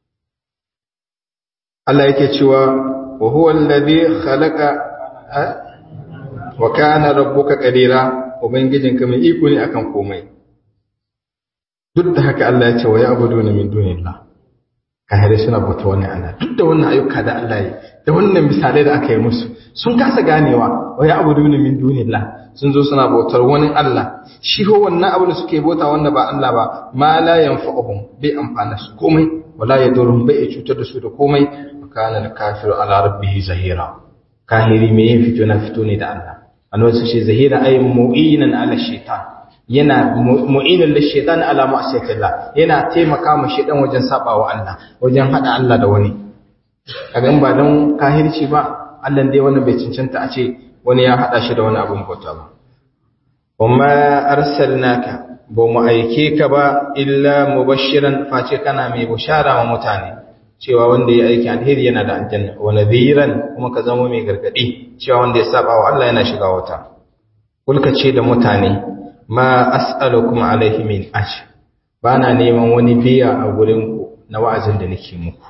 Speaker 1: Allah yake cewa wa huwa alladhi khalaqa wa kana rabbuka qadira ubangijinka mai iko ne akan komai duk da haka Allah ya ce wa ya'buduna min dunillah kahire suna bauta wani Allah duk da wannan ayyuka da Allah yi da wannan misalai da aka yi musu sun kasa ganewa wa ya'buduna min dunillah sun zo suna bautar wani Allah shi ho wannan abu da suke bauta wanda ba Allah ba ma la yanfa'uhum bai amfana su komai wala yadurhum bai cutar da su da komai kana al-kafiru ala rabbih zahira kahiri me yin fito na fito ne da Allah annabi su ce zahira ay mu'inan ala shaitan yana mu'inan da shaitan ala ma'asiyatillah yana taimaka ma shaitan wajen sabawa Allah wajen hada Allah da wani kaga in ba dan kahirci ba Allah dai wannan bai cancanta a ce wani ya hada shi da wani abun bauta ba wamma arsalnaka ba mu aike ka ba illa mubashiran face kana mai bushara wa mutane cewa wanda ya aiki alheri yana da aljanna wa nadhiran kuma ka zama mai gargadi cewa wanda ya saba wa Allah yana shiga wuta kulka ce da mutane ma as'alukum alaihi min ajr bana neman wani biya a gurin ku na wa'azin da nake muku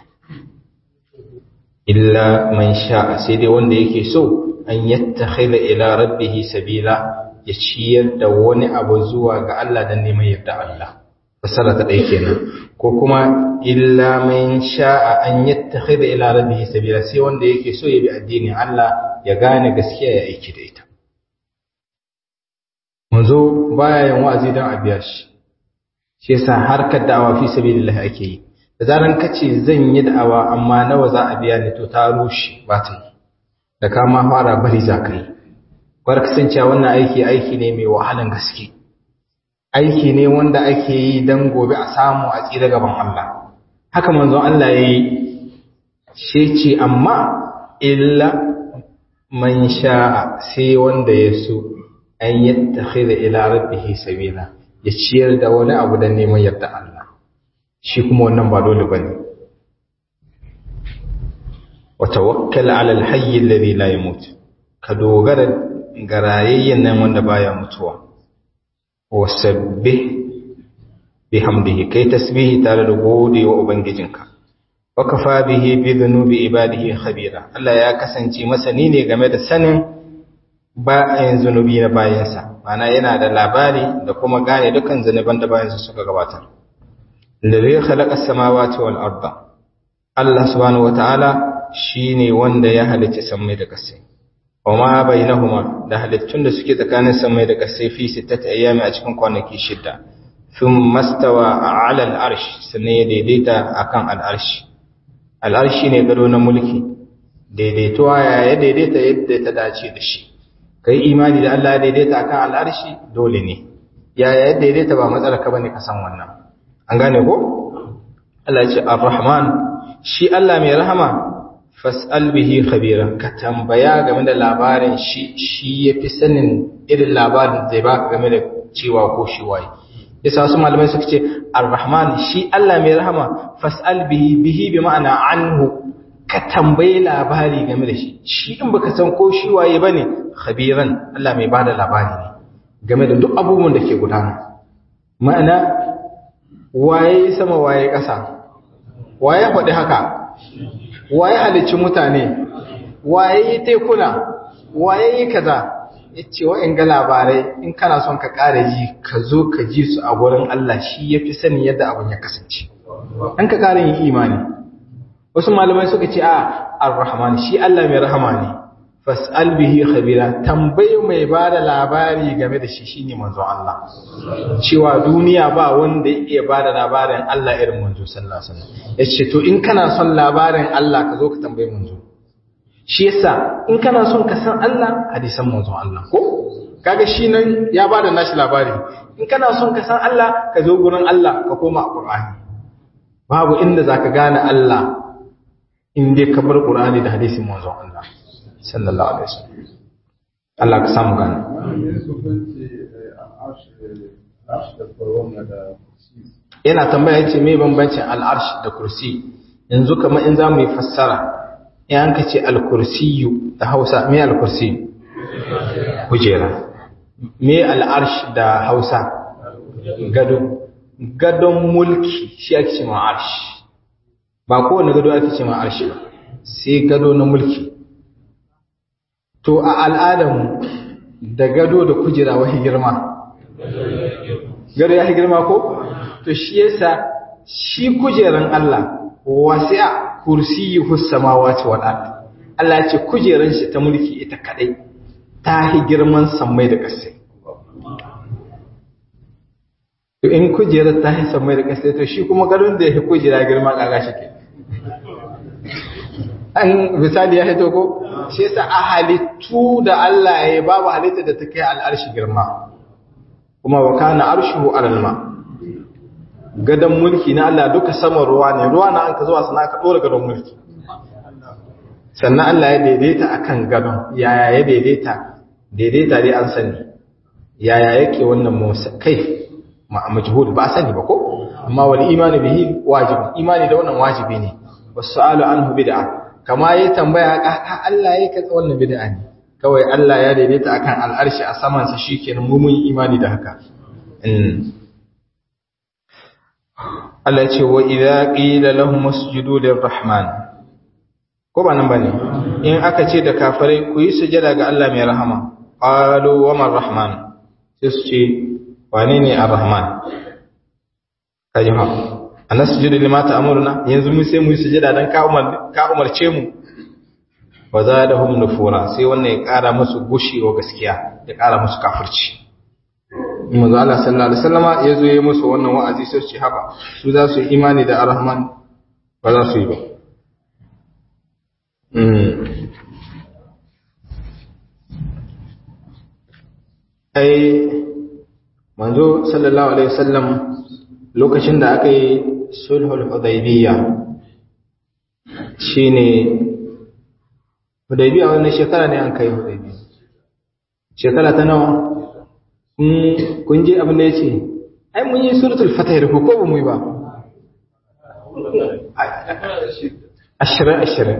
Speaker 1: illa man sha'a sai dai wanda yake so an yattakhidha ila rabbih sabila ya ciyar da wani abu zuwa ga Allah dan neman yarda Allah fasara ta ɗaya kenan ko kuma illa man sha'a an yattakhidha ila rabbihi sabila sai wanda yake so ya bi addinin Allah ya gane gaskiya ya aiki da ita manzo baya yin wa'azi dan a biya shi shi yasa harkar da'awa fi sabilillah ake yi da zaran kace zan yi da'awa amma nawa za a biya ni to ta rushe ba ta yi da kama fara bari za ka yi bar kasancewa wannan aiki aiki ne mai wahalan gaske aiki ne wanda ake yi don gobe a samu a tsira gaban Allah haka manzon Allah ya yi shi ce amma illa man sha'a sai wanda ya so an yattakhidha ila rabbihi sabila ya ciyar da wani abu don neman yarda Allah shi kuma wannan ba dole bane wa tawakkal ala al-hayy alladhi la yamut ka dogara ga rayayyen nan wanda baya mutuwa wasabbih bihamdihi kai tasbihi tare da gode wa ubangijinka wa kafa bihi bi dhunubi ibadihi khabira Allah ya kasance masani ne game da sanin bayan zunubi na bayansa mana yana da labari da kuma gane dukkan zunuban da bayansa suka gabatar alladhi khalaqa as-samawati wal arda Allah subhanahu wataala shine wanda ya halicci sammai da ƙasai wama bainahuma da halittun da suke tsakanin samai da ƙasai fi sittati ayyami a cikin kwanaki shida thum mastawa ala al-arsh sannan ya daidaita akan al-arsh al-arsh ne gado na mulki daidaituwa ya ya daidaita yadda ta dace da shi kai imani da Allah ya daidaita akan al-arsh dole ne ya ya daidaita ba matsala ka bane ka san wannan an gane ko Allah ya ce ar-rahman shi Allah mai rahama fas'al bihi khabira ka tambaya game da labarin shi shi yafi sanin irin labarin zai baka game da cewa ko shi waye yasa wasu malamai suka ce ar-rahman shi Allah mai rahama fas'al bihi bihi bi ma'ana anhu ka tambayi labari game da shi shi in baka san ko shi waye bane khabiran Allah mai bada labari ne game da duk abubuwan da ke gudana ma'ana waye sama waye ƙasa waye faɗi haka waye halicci mutane waye yi tekuna waye yi kaza yace wa'in ga labarai in kana son ka ƙara ji ka zo ka ji su a wurin Allah shi yafi sani yadda abin ya kasance an ka ƙara yin imani wasu malamai suka ce a ar-rahman shi Allah mai rahama ne fas'al bihi khabira tambayi mai bada labari game da shi shine manzon Allah cewa duniya ba wanda ya bada labarin Allah irin manzo sallallahu alaihi wasallam yace to in kana son labarin Allah ka zo ka tambayi manzo shi yasa in kana son ka san Allah hadisan manzon Allah ko kaga shi nan ya bada nashi labari in kana son ka san Allah ka zo gurin Allah ka koma a Qur'ani babu inda zaka gane Allah in dai ka bar Qur'ani da hadisin manzon Allah sallallahu alaihi wasallam Allah ka samu gane yana tambaya yace me bambancin al'arsh da kursi yanzu kamar in zamu yi fassara in an ka ce al-kursiyu da Hausa me al-kursi kujera me al'arsh da Hausa gado gadon mulki shi ake ce ma arsh ba kowane gado ake ce ma arsh ba sai gado na mulki to a al'adamu da gado da kujera wahi girma gado ya girma ko to shi yasa shi kujeran Allah wasi'a kursiyuhu samawati wal ard Allah ya ce kujeran shi ta mulki ita kadai ta hi girman sammai da ƙasai to in kujerar ta hi sammai da ƙasai to shi kuma gadon da ya hi kujera girma kaga shi ke an misali ya hito ko shi yasa a halittu da Allah ya yi babu halitta da ta kai al'arshi girma kuma wa kana arshuhu alal ma gadon mulki na Allah duka saman ruwa ne ruwa na an ka zuwa sana ka dora gadon mulki sannan Allah ya daidaita akan gadon yaya ya daidaita daidaita dai an sani yaya yake wannan musa kai ma majhul ba sani ba ko amma wal imani bihi wajib imani da wannan wajibi ne wasu'alu anhu bid'a kama yayi tambaya ka Allah yake katsa wannan bid'a ne kawai Allah ya daidaita akan al'arshi a saman sa shikenan mu mun imani da haka Allah ce wa idza qila lahum usjudu lirrahman ko ba nan bane in aka ce da kafirai ku yi sujada ga Allah mai rahama qalu wa man rahman sai su ce wane ne ar-rahman kaji ha anasjudu lima ta'muruna yanzu mu sai mu yi sujada dan ka umar ka umarce mu wa zadahum nufura sai wannan ya kara musu gushewa gaskiya ya kara musu kafirci manzo Allah sallallahu alaihi wasallama yazo yayi musu wannan wa'azi sai su haka su za su yi imani da Ar-Rahman ba za su yi ba ai manzo sallallahu alaihi wasallam lokacin da aka yi sulhul hudaybiyya shine hudaybiyya wannan shekara ne an kai hudaybiyya shekara ta nawa kun ji abin da ya ce ai mun yi suratul fatah da ko ba mu yi ba ashirin ashirin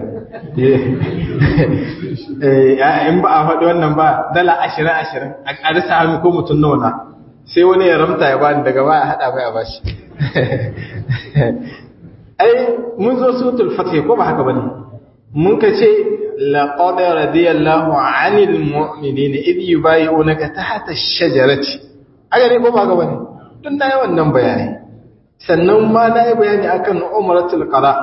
Speaker 1: in ba a faɗi wannan ba dala ashirin ashirin a ƙarisa hannu ko mutum nauna sai wani ya ramta ya bani daga baya haɗa bai a bashi ai mun zo suratul fatah ko ba haka bane mun ka ce لقد رضي الله عن المؤمنين إذ يبايعونك تحت الشجرة aga ne ko ba ga bane tun na yi wannan bayani sannan ma na yi bayani akan umratul qada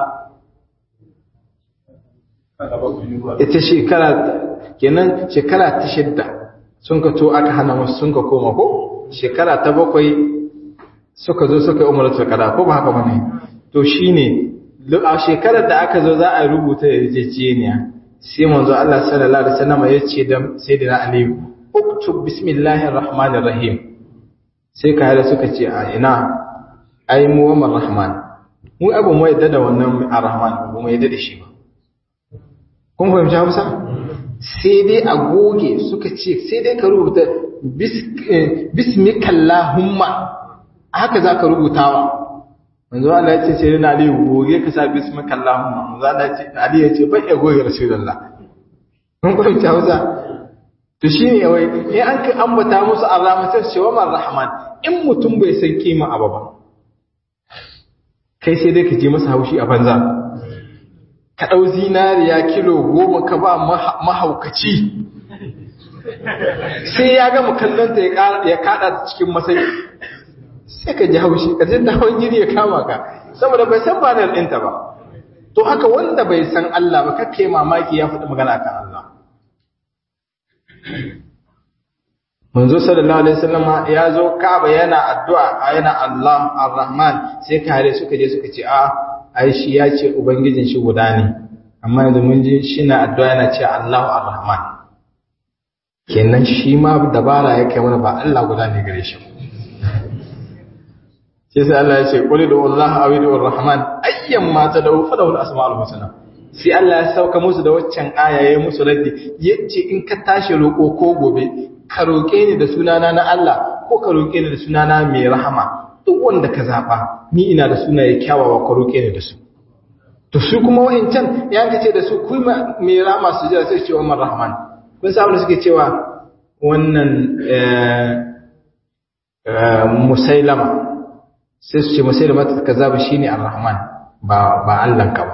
Speaker 1: ita shekara kenan shekara ta shidda sun ka to aka hana musu sun ka koma ko shekara ta bakwai suka zo suka yi umratul qada ko ba haka bane to shine a shekarar da aka zo za a rubuta yarjejeniya sai manzo Allah sallallahu alaihi wasallam ya ce da sayyidina Ali uktub bismillahir rahmanir rahim sai ka hada suka ce a ina ai mu wa rahman mu abu mu yadda da wannan arrahman ba mu yadda da shi ba kun fahimci Hausa sai dai a goge suka ce sai dai ka rubuta bismikallahumma haka za ka rubutawa manzo Allah ya ce sai na Ali goge ka sa bismika Allahumma manzo Allah ya ce Ali ya ce bai ya goge Rasulullah mun ko ta hausa to shine wai in an ka ambata musu Allah sai ce wa man rahman in mutum bai san kima abu ba kai sai dai ka je masa haushi a banza
Speaker 2: ka ɗau zinariya kilo goma ka ba mahaukaci sai ya gama kallonta ya kaɗa ta cikin masai sai ka ji haushi ka jin hawan jini ya kama ka saboda bai san ba ɗinta ba to haka wanda bai san Allah ba kake mamaki ya faɗi magana kan Allah manzo sallallahu alaihi wasallam ya zo Ka'aba yana addu'a yana Allah Ar-Rahman sai kare suka je suka ce a ai shi ya ce ubangijin shi guda ne amma yanzu mun ji shi na addu'a yana ce Allah Ar-Rahman kenan shi ma dabara ya kai mana ba Allah guda ne gare shi sai sai Allah ya ce qul du Allah aw du Ar-Rahman ayyan ma tad'u fa lahu al-asma'ul husna sai Allah ya sauka musu da waccan aya yayin musu raddi yace in ka tashi roƙo ko gobe ka roƙe ni da sunana na Allah ko ka roƙe ni da sunana mai rahama duk wanda ka zaɓa ni ina da sunaye kyawawa ka roƙe ni da su to su kuma wa'incan ya ka ce da su ku mai rahama su jira sai ce wa man rahman kun sa da suke cewa wannan musailama sai su ce musailama ta kaza shine ar-rahman ba ba Allah ka ba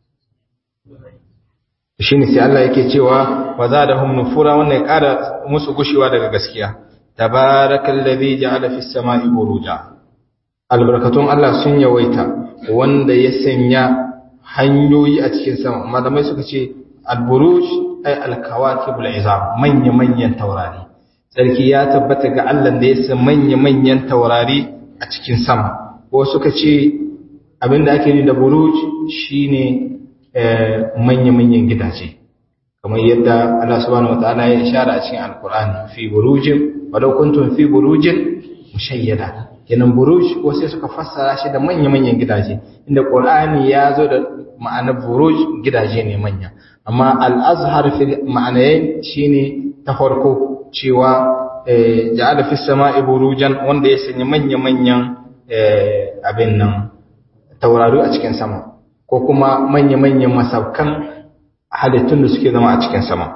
Speaker 2: shine sai Allah yake cewa wa zadahum nufura wannan ya ƙara musu gushewa daga gaskiya tabarakallazi ja'ala fis sama'i buruja albarakatun Allah sun yawaita wanda ya sanya hanyoyi a cikin sama malamai suka ce alburuj ay alkawakibul izam manya manyan taurari sarki ya tabbata ga Allah da ya san manya manyan taurari a cikin sama ko suka ce abinda ake ni da buruj shine manya manyan gidaje kamar yadda Allah subhanahu wataala ya ishara a cikin alkur'ani fi burujin walau kuntum fi burujin mushayyada kenan buruj ko sai suka fassara shi da manya-manyan gidaje inda qur'ani ya zo da ma'anar buruj gidaje ne manya amma al-azhar fi ma'anayin shine ta farko cewa ja'ala fi sama'i burujan wanda ya sanya manya-manyan abin nan taurari a cikin sama ko kuma manya-manyan masaukan halittun da suke zama a cikin sama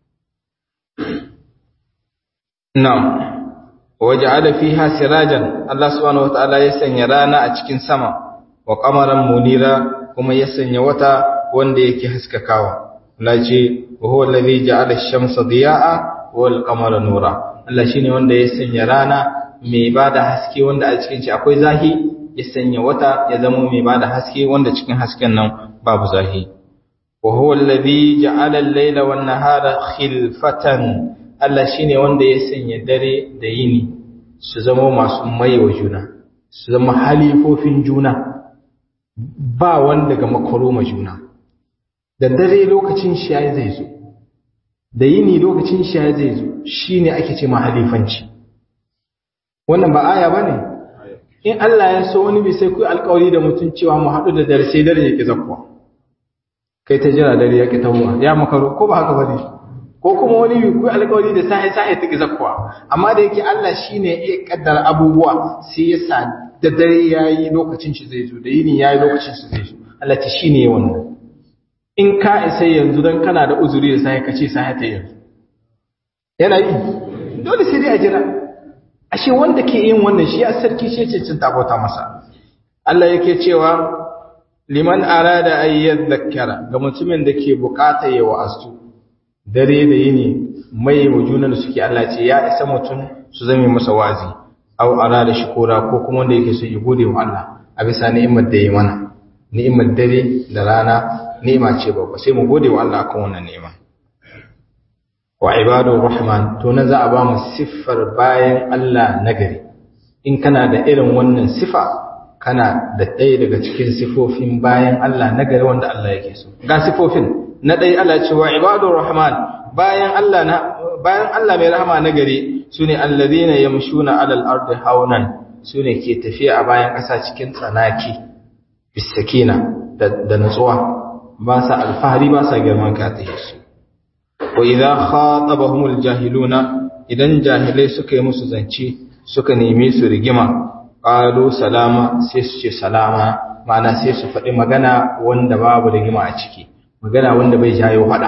Speaker 2: na'am waja'ala fiha sirajan Allah subhanahu wataala ya sanya rana a cikin sama wa qamaran munira kuma ya sanya wata wanda yake haskakawa Allah ce wa huwa alladhi ja'ala ash-shamsa diya'a wal qamara nura Allah shine wanda ya sanya rana mai bada haske wanda a cikin shi akwai zahi ya sanya wata ya zama mai bada haske wanda cikin hasken nan babu zahi wa huwa alladhi ja'ala al-layla wan nahara khilfatan Allah shi ne wanda ya sanya dare da yini su zama masu maiwa juna, su zama halifofin juna, ba wanda ga makaroma juna. Da dare lokacin shayi zai zo, da yini lokacin shayi zai zo, shi ne ake ce ma halifanci. Wannan ba aya ba ne? In Allah ya so wani sai ku alkawari da mutum cewa mu haɗu da dare sai dare ya ƙi zakkuwa. Kai ta jira dare ya ƙi tamuwa, ya makaro, ko ba haka ba ne? ko kuma wani yi alkawari da sahi sahi ta zakkuwa amma da yake Allah shine ya kaddara abubuwa sai ya sa da dare yayi lokacin shi zai zo da yini yayi lokacin shi zai zo Allah ta shine wannan in ka isa yanzu dan kana da uzuri da sahi kace sahi ta yanzu yana yi dole sai dai a jira ashe wanda ke yin wannan shi ya sarki shi ce cin tabota masa Allah yake cewa liman arada ayyad dhakkara ga mutumin da ke bukata ya wa'azu dare da yini mai wa junan da suke Allah ce ya isa mutum su zame masa wazi aw ara da shukura ko kuma wanda yake so ya gode wa Allah a bisa ni'imar da ya mana ni'imar dare da rana ni'ima ce babba sai mu gode wa Allah akan wannan ni'ima wa ibadur rahman to nan za a ba mu siffar bayan Allah nagari in kana da irin wannan sifa kana da ɗaya daga cikin sifofin bayan Allah nagari wanda Allah yake so ga sifofin na ɗaya Allah ce wa ibadur rahman bayan Allah na bayan Allah mai rahama na gari sune alladhina yamshuna alal ardi haunan sune ke tafiya a bayan ƙasa cikin tsanaki bisakina da, da nutsuwa ba sa alfahari ba sa girman ka ta su wa idza khatabahumul jahiluna idan jahilai suka yi musu zance suka neme su rigima qalu salama sai su ce salama ma'ana sai su faɗi magana wanda babu rigima a ciki magana wanda bai jayo faɗa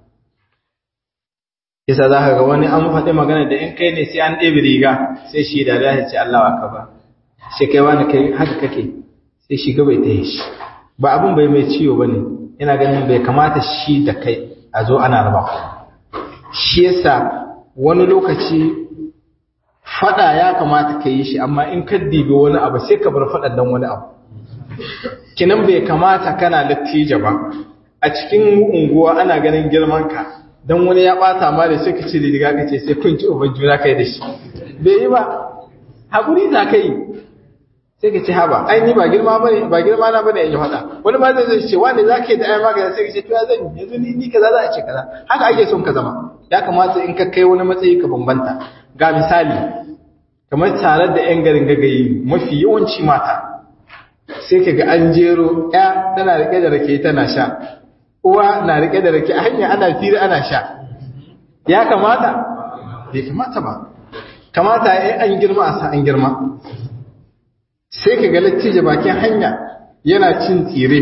Speaker 2: yasa za ka ga wani an faɗi magana da in kai ne sai an ɗebe riga sai shi da ya ce Allah wa ka ba sai kai wani kai haka kake sai shi bai ta shi ba abin bai mai ciwo ba ne yana ganin bai kamata shi da kai a zo ana raba ku shi yasa wani lokaci fada ya kamata ka yi shi amma in ka dibi wani abu sai ka bar fadan dan wani abu kinan bai kamata kana lattija ba a cikin unguwa ana ganin girman ka dan wani ya bata ma da sai ka ce riga ka ce sai kun ci uban juna kai da shi bai yi ba hakuri za ka yi sai ka ce haba ai ni ba girma bane ba girma na bane in yi fada wani ma zai ce wani zaka yi da ai magana sai ka ce to ya zan yanzu ni ni kaza za a ce kaza haka ake son ka zama ya kamata in ka kai wani matsayi ka bambanta ga misali kamar tare da yan garin gagayi mafi yawanci mata sai ka ga an jero ya tana rike da rake tana sha uwa na rike da rake a hanya ana fira ana sha ya kamata bai kamata ba kamata ya an girma a sa an girma sai ka ga lattijo bakin hanya yana cin tsire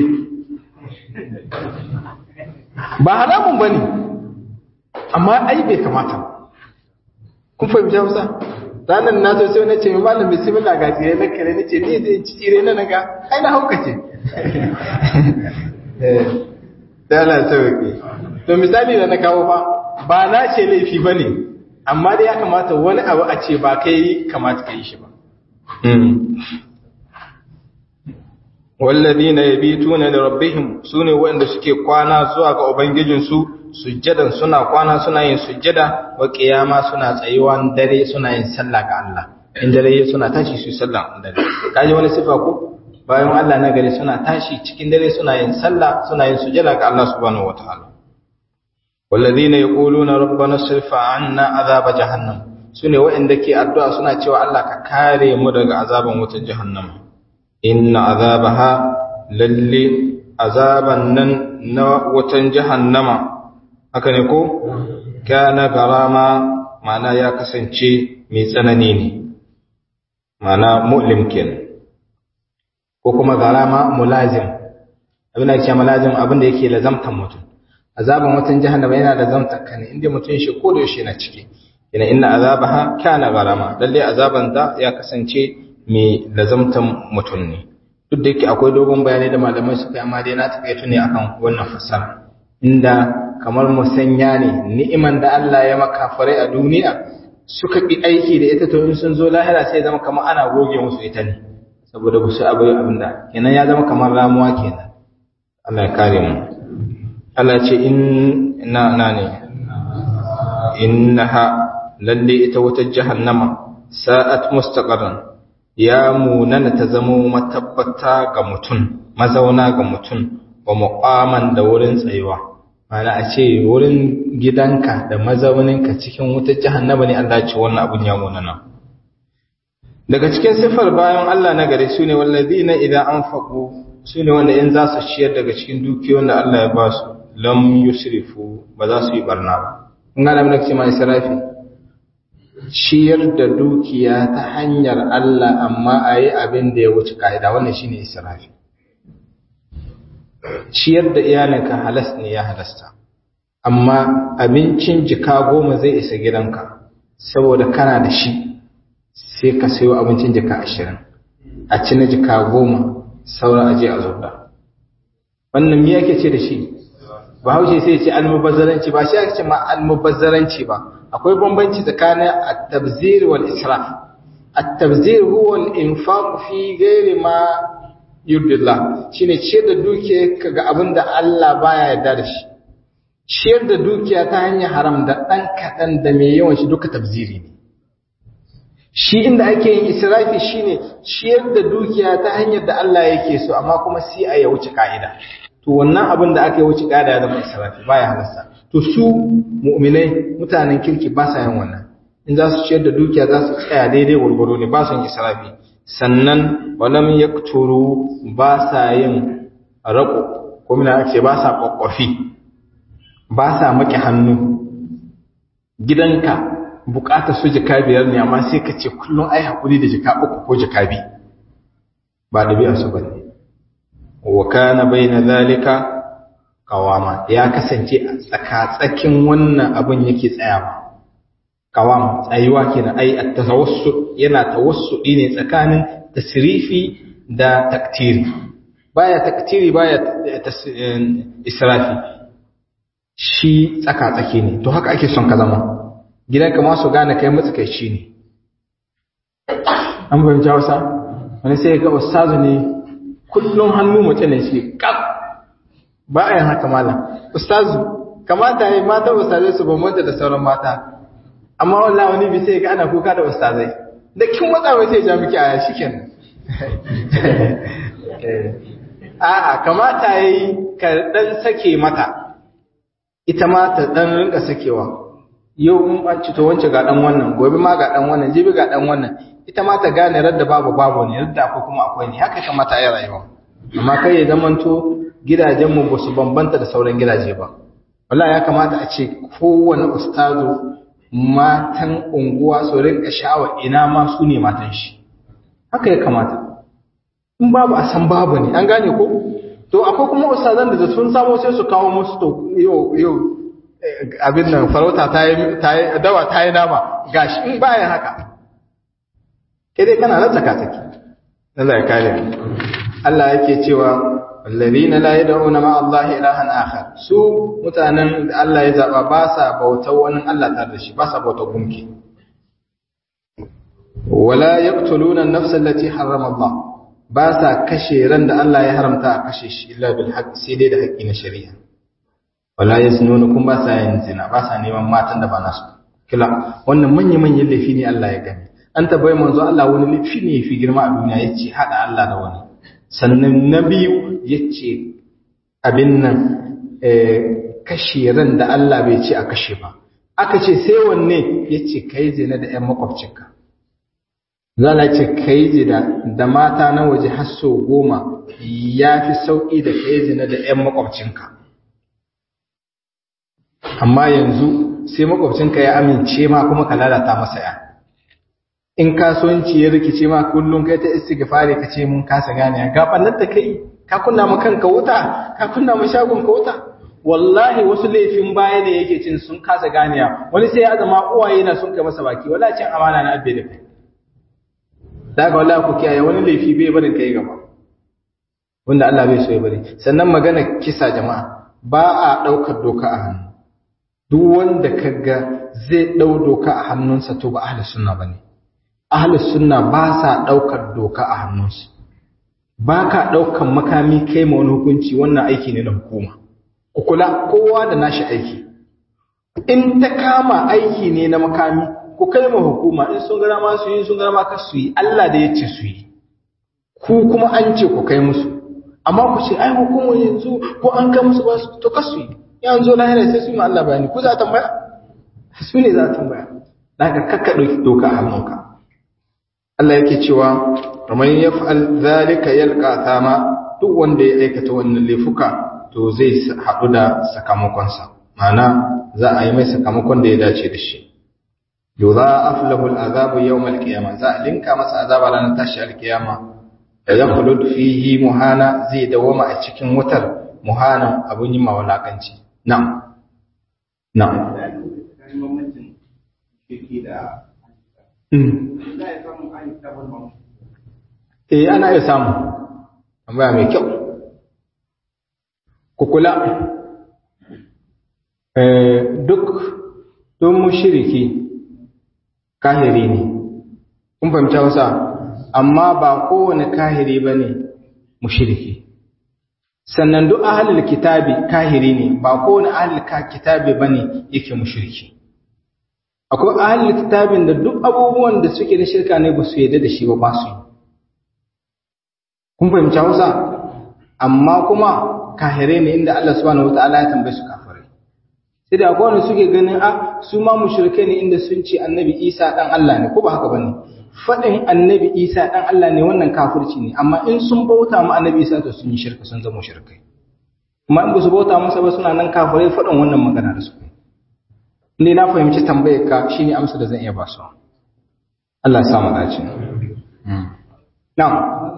Speaker 2: ba haramun ba ne amma ai bai kamata kun fahimci hausa ranar na zo sai na ce malam bismillah ga tsire na kare nace ni zai ci tsire na naga ai na hauka ce da Allah sauke to misali da na kawo fa ba na ce laifi bane amma dai ya kamata wani abu a ce ba kai kamata ka yi shi ba والذين يبيتون لربهم سune wanda suke kwana zuwa ga ubangijinsu sujjadan suna kwana suna yin sujjada wa qiyama suna tsayuwa dare suna yin sallah ga Allah in dare suna tashi su sallah dare kaje wani sifa ko bayan Allah na gare suna tashi cikin dare suna yin sallah suna yin sujjada ga Allah subhanahu wataala والذين يقولون ربنا اصرف عنا عذاب جهنم sune wa'anda ke addu'a suna cewa Allah ka kare mu daga azaban wutar jahannama inna azabaha lalle azaban nan na wutan jahannama haka ne ko kana garama mana ya kasance mai tsanani ne mana mu'lim kenan ko kuma garama mulazim abin da ke mulazim abin da yake lazamtan mutum azaban wutan jahannama yana lazamtan ka ne inda mutum shi ko da yaushe na ciki ina inna azabaha kana garama lalle azaban da ya kasance mai lazamtan mutum ne duk da yake akwai dogon bayanai da malamai suka yi amma dai na taƙaito ne akan wannan fassara inda kamar musanya ne ni'iman da Allah ya maka farai a duniya suka bi aiki da ita to in sun zo lahira sai zama kamar ana goge musu ita ne saboda ba su abu abin da kenan ya zama kamar ramuwa kenan Allah ya kare mu Allah ce in na na ne innaha lalle ita wata jahannama sa'at mustaqarran ya munana ta zamo matabbata ga mutum mazauna ga mutum wa muqaman da wurin tsayuwa mana a ce wurin gidanka da mazauninka cikin wutar jahannama ne Allah ce wannan abun ya munana daga cikin sifar bayan Allah na gare su ne wallazina idan anfaqu su ne wanda in za su ciyar daga cikin dukiyoyin da Allah ya ba su lam yusrifu ba za su yi barna ba kun ga da ce mai israfi ciyar da dukiya ta hanyar Allah amma a yi abin da ya wuce ka'ida wannan shi ne israfi ciyar da iyalinka halas ne ya halasta amma abincin jika goma zai isa gidanka saboda kana da shi sai ka sayo abincin jika ashirin a ci na jika goma saura aje a zuba wannan me yake ce da shi bahaushe sai ce almubazzaranci ba shi ake ce ma almubazzaranci ba akwai bambanci tsakanin at-tabzir wal israf at-tabzir huwa al-infaq fi ghairi ma yurdillah shine ciyar da dukiya kaga abinda Allah baya yarda da shi ciyar da dukiya ta hanyar haram da dan kadan da mai yawan shi duka tabziri ne shi inda ake yin israfi shine ciyar da dukiya ta hanyar da Allah yake so amma kuma sai a ya wuce ka'ida to wannan abin da aka yi wuce ka'ida ya zama israfi baya halasta to su mu'minai mutanen kirki ba sa yin wannan in za su ciyar da dukiya za su tsaya daidai gwargwaro ne ba su yin israfi sannan walam yakturu ba sa yin rako ko mina ake ba sa kwakwafi ba sa maki hannu gidanka bukatar su jika biyar ne amma sai ka ce kullum ai hakuri da jika uku ko jika bi ba ɗabi'a su bane wa kana baina zalika qawama ya kasance a tsaka-tsakin wannan abin yake tsayawa qawam tsayuwa kenan ai at-tawassul yana tawassudi ne tsakanin tasrifi da taktiri baya taktiri baya israfi shi tsaka tsaki ne to haka ake son ka zama gidanka ma su gane kai matsakaici ne an fahimci hausa wani sai ga ustazu ne kullum hannu mace ne shi kaf ba a yin haka malam ustazu kamata ya mata ustazai su bambanta da sauran mata amma wallahi wani bi sai ga ana kuka da ustazai da kin matsa mai sai ja miki aya shikenan a'a kamata yayi ka dan sake mata ita ma ta dan rinka sakewa yau in an ci to wance ga dan wannan gobe ma ga dan wannan jibi ga dan wannan ita ma ta gane radda babu babu ne radda akwai kuma akwai ne haka kamata ya rayuwa amma kai ya zamanto gidajen mu ba su bambanta da sauran gidaje ba wallahi ya kamata a ce kowane ustazu matan unguwa su rinka sha'awa ina ma su ne matan shi haka ya kamata in babu a san babu ne an gane ko to akwai kuma ustazan da sun samu sai su kawo musu to yau yau abin nan farauta ta yi dawa ta yi nama gashi in bayan haka kai dai kana nan tsaka tsaki Allah ya kare mu Allah yake cewa alladhina la yad'una ma Allah ilahan akhar su mutanen da Allah ya zaba ba sa bautar wani Allah tare da shi ba sa bautar gunki wala yaqtuluna an-nafsa allati harrama Allah ba sa kashe ran da Allah ya haramta a kashe shi illa bil haqq sai dai da haƙƙi na shari'a wala yaznuna kun ba sa yin zina ba sa neman matan da ba nasu kila wannan manya manyan laifi ne Allah ya gani an tabbai manzo Allah wani laifi ne fi girma a duniya yace hada Allah da wani sannan na biyu yace abin nan kashe ran da Allah bai ce a kashe ba aka ce sai wanne yace kai zina da ƴan makwabcinka zala ce kai zina da mata na waje har sau goma ya fi sauƙi da kai zina da ƴan makwabcinka amma yanzu sai makwabcinka ya amince ma kuma ka lalata masa ya in kasuwanci ya rikice ma kullum kai ta istighfari ka ce mun kasa gane ga bannan da kai ka kunna ma kanka wuta ka kunna ma shagon ka wuta wallahi wasu laifin baya ne yake cin sun kasa ganiya wani sai ya zama uwaye na sun kai masa baki wallahi cin amana na abbe da kai daga wallahi ku kiyaye wani laifi bai barin kai gaba wanda Allah bai so ya bari sannan magana kisa jama'a ba a daukar doka a hannu duk wanda kaga zai dau doka a hannunsa to ba ahlus sunna bane ahlus sunna ba sa daukar doka a hannunsu ba ka daukan makami kai ma wani hukunci wannan aiki ne na hukuma ku kula kowa da nashi aiki in ta kama aiki ne na makami ku kai ma hukuma in sun gara ma su yi sun gara ma ka su yi Allah da ya ce su yi ku kuma an ce ku kai musu amma ku ce ai hukumar yanzu ko an kai musu ba su to ka su yi yanzu lahira sai su yi ma Allah bayani ku za a tambaya su ne za a tambaya da ka kakka ɗauki doka a hannunka Allah yake cewa kamar ya fa'al zalika yalqa thama duk wanda ya aikata wannan laifuka to zai haɗu da sakamakonsa ma'ana za a yi mai sakamakon da ya dace da shi yudha'af lahu al'azabu yawm al-qiyamah za a linka masa azaba ranar tashi al-qiyama da yakhlud fihi muhana zai dawama a cikin wutar muhana abun yi mawalakanci na'am na'am Eh ana iya samu tambaya mai kyau ku kula duk don mushiriki kahiri ne kun fahimta wasa amma ba kowane kahiri ba ne mushiriki sannan duk ahalil kitabi kahiri ne ba kowane ahalil kitabi ba ne yake mushiriki akwai ahalil kitabin da duk abubuwan da suke da shirka ne ba su yadda da shi ba ba su yi kun fahimta wasa amma kuma kahirai ne inda Allah subhanahu wataala ya tambaye su kafirai sai da akwai wanda suke ganin a su ma mushrike ne inda sun ce annabi Isa dan Allah ne ko ba haka bane fadin annabi Isa dan Allah ne wannan kafirci ne amma in sun bauta ma annabi Isa to sun yi shirka sun zama mushrikai kuma in ba su bauta masa ba suna nan kafirai fadin wannan magana da su ne na fahimci tambayar ka shine amsa da zan iya ba su Allah ya samu dace na'am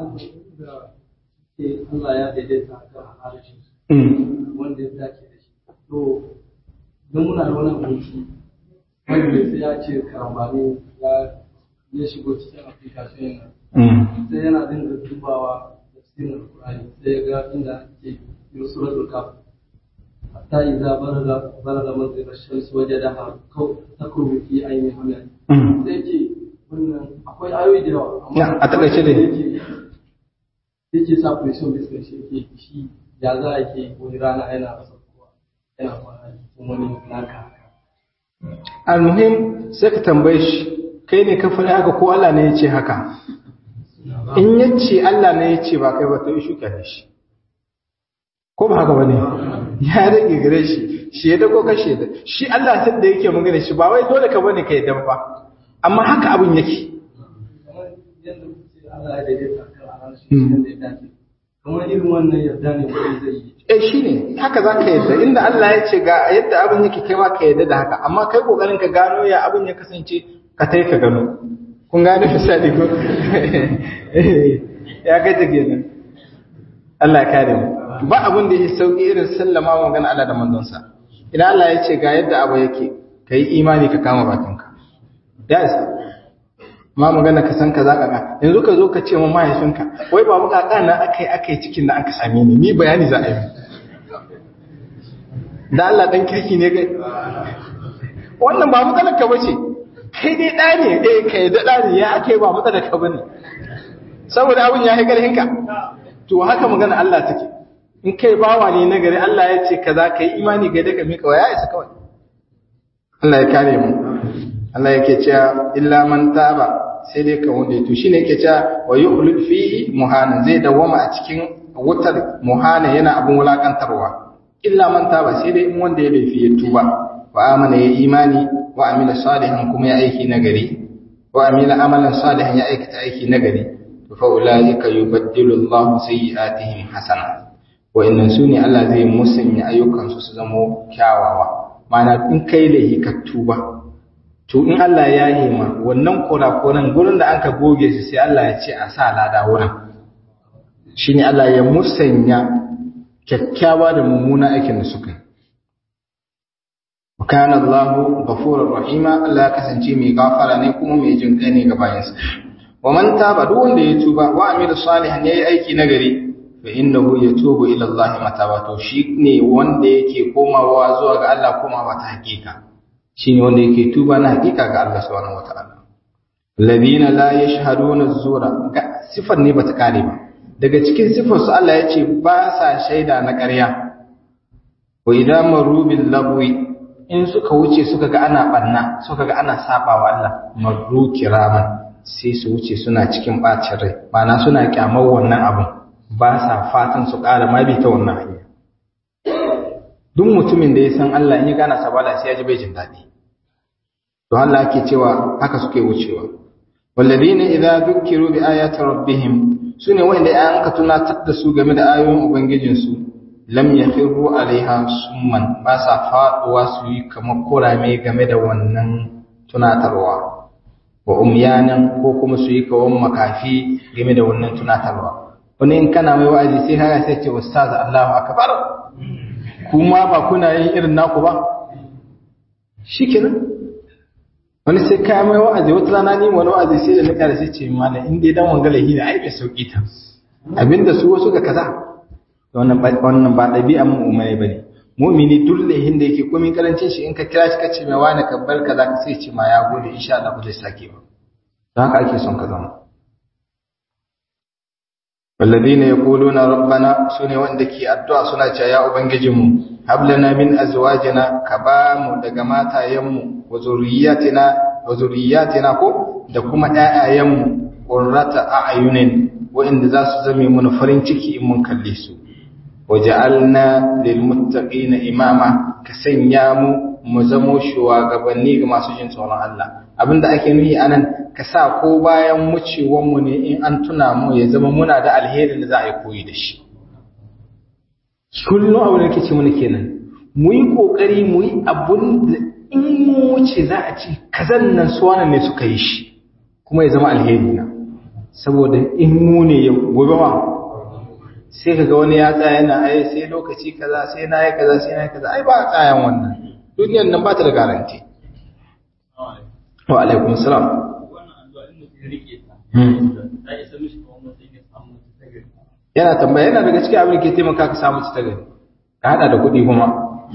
Speaker 3: Allah ya daidaita kan harshen wanda ya dace da shi. To, don muna da wani abinci wanda sai ya ce karambani ya ya shigo cikin application nan. Sai yana dinga dubawa da tafsirin alkur'ani sai ya ga inda ake yi suratul kaf hatta idza balaga balaga manzila shams wajadaha takrumu fi ayni hamil sai ce wannan akwai ayoyi da yawa
Speaker 2: Na, a takaice dai.
Speaker 3: yake sa pressure bisa shi ke shi ya za a ke wani rana yana saukowa yana kwana cikin wani naka
Speaker 2: almuhim sai ka tambaye shi kai ne ka faɗi haka ko Allah ne ya ce haka in ya ce Allah ne ya ce ba kai ba to yi shuka da shi ko ba haka ba ne ya rage gare shi shi ya dago kashe da shi Allah sai da yake magana shi ba wai dole ka bane kai dan ba amma haka abin yake
Speaker 3: kamar yadda kuke Allah ya daidaita kan a ranar shi yadda ya dace kamar irin wannan yarda ne mutum zai yi
Speaker 2: eh shine haka za ka yadda inda Allah ya ce ga yadda abin yake kai ma ka yadda da haka amma kai kokarin ka gano ya abin ya kasance ka tai ka gano kun gane misali ko ya ga take nan Allah ya kare mu ba abin da yake sauki irin sallama wa magana Allah da manzon sa idan Allah ya ce ga yadda abu yake kai imani ka kama bakinka ya isa ma magana ka san kaza kaza yanzu ka zo ka ce mu mahaifinka wai ba mu kaka na akai akai cikin da aka same ni ni bayani za a yi da Allah dan kirki ne kai wannan ba matsalar ka bace kai dai da ne eh kai da da ne ya akai ba matsalar ka bane saboda abun ya haikar hinka to haka magana Allah take in kai bawa ne na gari Allah ya ce kaza kai imani ga daga mika wa ya isa kawai Allah ya kare mu Allah yake cewa illa man taba sai dai ka wanda to shine yake cewa wa yuhlul fihi muhana zai dawama a cikin wutar muhana yana abun wulakantarwa illa man taba sai dai in wanda ya laifi ya tuba wa amana ya imani wa amila salihan kuma ya aiki nagari wa amila amalan salihan ya aikata aiki nagari to fa ulaika yubaddilu Allahu sayyi'atihim hasana wa innan sune Allah zai musanya ayyukansu su zamo kyawawa ma'ana in kai laifi ka tuba to in Allah ya yi ma wannan kurakuran gurin da aka goge su sai Allah ya ce a sa lada wurin shine Allah ya musanya kyakkyawa da mummuna aikin da suka yi kana Allahu ghafurur rahima Allah ya kasance mai gafara ne kuma mai jin kai ne ga bayansa wa man taba duk wanda ya tuba wa amila salihan yayi aiki nagari fa innahu yatubu ila Allah mataba to shi ne wanda yake komawa zuwa ga Allah komawa ta hakika shine wanda yake tuba na hakika ga Allah subhanahu wataala alladhina la yashhaduna az-zura sifar ne bata kare ba daga cikin sifar su Allah yace ba sa shaida na ƙarya wa idza maru bil lagwi in suka wuce suka ga ana banna suka ga ana sabawa Allah maru kiraman sai su wuce suna cikin bacin rai ma'ana suna kyamar wannan abun ba sa fatan su ƙara ma bi ta wannan hanya duk mutumin da ya san Allah in ya gana sabala sai ya ji bai jin daɗi to Allah ake cewa haka suke wucewa walladina idza dhukiru bi ayati rabbihim sune wanda ayan ka tunatar da su game da ayoyin ubangijin su lam yakhiru alaiha summan ba sa faduwa su yi kamar kurame game da wannan tunatarwa wa umyanan ko kuma su yi kawan makafi game da wannan tunatarwa wani in kana mai wa'azi sai haka sai ce ustaz Allahu akbar kuma ba kuna yin irin naku ba shikenan wani sai kaya mai wa'azi wata rana ni wani wa'azi sai da na kare sai ce mana in dai dan wangala hina ai bai sauki ta abinda su wasu ga kaza wannan ba wannan ba dabi'a mu umai bane mu'mini duk lahin da yake komai karancin shi in ka kira shi kace mai wani ka bar kaza ka sai ce ma ya gode insha Allah ba zai sake ba don haka ake son ka zama والذين يقولون ربنا سنة وندكي الدعاء سنة يا أبنججم هب لنا من أزواجنا كبام دقماتا يم وذرياتنا وذرياتنا كو دكما آيام قرة أعين وإن ذا سزمي من فرنشكي من كليسو وجعلنا للمتقين إماما كسنيامو مزمو شواغبني كما سجن سورة الله abinda ake nuhi anan ka sa ko bayan wucewanmu ne in an tuna mu ya zama muna da alherin da za a yi koyi da shi kullum abu da ce mana kenan mu yi kokari mu yi abun da in mu wuce za a ce kazan nan suwana ne suka yi shi kuma ya zama alheri na saboda in mu ne yau gobe ma sai ka ga wani ya tsaya yana ai sai lokaci kaza sai na yi kaza sai na yi kaza ai ba a tsayan wannan duniyar nan ba ta da garanti wa alaikun salam yana tambaya yana daga cikin abin da ke taimaka ka samu ta gari ka hada da kuɗi kuma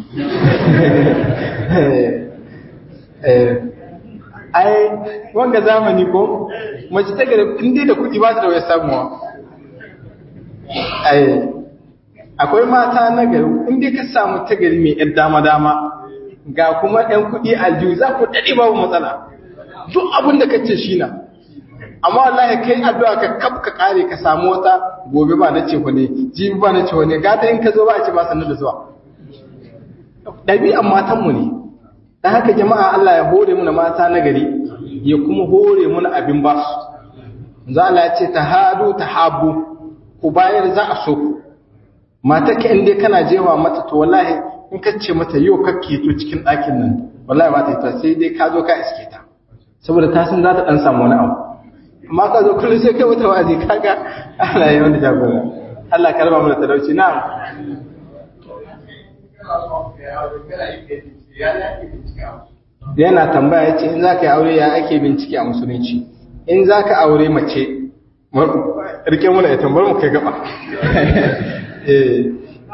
Speaker 2: ai wanga zamani ko mace ta gari inda da kuɗi ba ta da waya samuwa ai akwai mata na gari inda ka samu ta gari mai yar dama-dama ga kuma ɗan kuɗi aljihu za ku daɗe babu matsala duk abin da kace shi na amma wallahi kai addu'a ka kaf ka kare ka samu wata gobe ba na ce ne jibi ba na ce ne gata in ka zo ba a ce ba sanar da zuwa ɗabi'an matanmu ne dan haka jama'a Allah ya hore muna mata na gari ya kuma hore muna abin ba su za Allah ya ce ta hadu ta habu ku bayar za a so ku mata ka inda kana jewa mata to wallahi in ka ce mata yau kakke to cikin ɗakin nan wallahi ba ta yi ta sai dai ka zo ka iske ta saboda ta san za ta ɗan samu wani abu amma ka zo kullum sai kai wata wazi kaga Allah ya wanda jagora Allah ka raba mu da talauci na'am yana tambaya yace in zaka yi aure ya ake bincike a musulunci in zaka aure mace rike mu da tambar mu kai gaba eh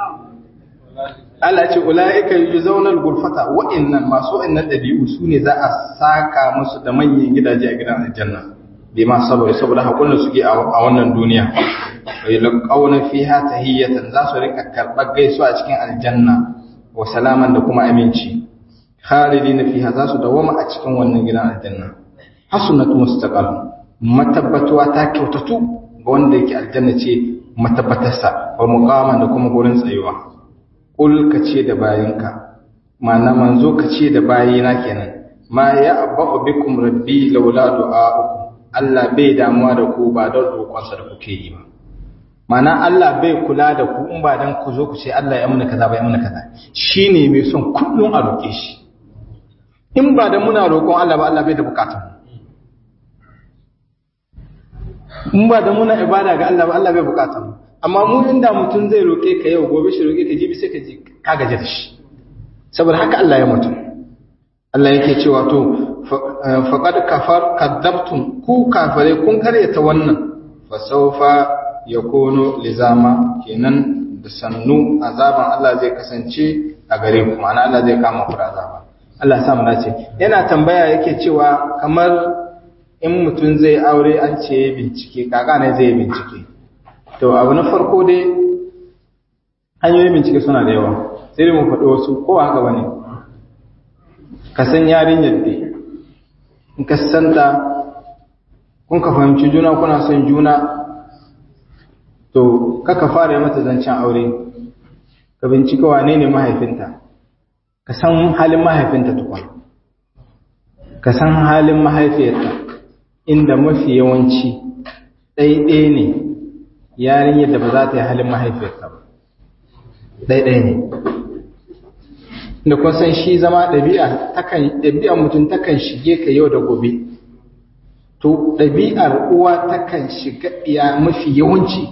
Speaker 2: Allah ce ulaika yuzawna al-ghurfata wa innan masu innan dabi'u sune za a saka musu da manyan gidaje a gidan aljanna bima saboda saboda hakurin suke a wannan duniya wa yalqawna fiha tahiyatan za su rika karbar gaisuwa a cikin aljanna wa salaman da kuma aminci khalidina fiha za su dawama a cikin wannan gidan aljanna hasunatu mustaqal matabbatuwa ta kyautatu ga wanda yake aljanna ce matabbatarsa wa muqaman da kuma gurin tsayuwa qul ka ce da bayinka ma'ana manzo ka ce da bayina kenan ma ya abu bikum rabbi laula du'a'ukum Allah bai damuwa da ku ba don roƙonsa da kuke yi ba. Mana Allah bai kula da ku in ba don ku zo ku ce Allah ya muna kaza ba ya muna kaza. Shi ne mai son kullum a roƙe shi. In ba da muna roƙon Allah ba Allah bai da bukatun. In ba da muna ibada ga Allah ba Allah bai bukatun. Amma mu inda mutum zai roƙe ka yau gobe shi roƙe ka jibi sai ka ji ka gaji da shi. Saboda haka Allah ya mutum. Allah yake cewa to faƙad kafar kaddabtum ku kafare kun karyata wannan fasaufa ya kono lizama kenan da sannu azaban Allah zai kasance a gare ku ma'ana Allah zai kama ku da azaba Allah sa mu dace yana tambaya yake cewa kamar in mutum zai aure an ce bincike kaka ne zai bincike to abu na farko dai hanyoyin bincike suna da yawa sai mu faɗi wasu ko haka bane ka san yarinyar dai in ka santa kun ka fahimci juna kuna son juna to kaka fara yi mata zancen aure ka bincika wane ne mahaifinta ka san halin mahaifinta tukun ka san halin mahaifiyarta inda mafi yawanci ɗaiɗaya ne yarinyar da ba za ta yi halin mahaifiyarta ba ɗaiɗaya ne da kun san shi zama ɗabi'a takan ɗabi'ar mutum takan shige ka yau da gobe to ɗabi'ar uwa takan shiga iya mafi yawanci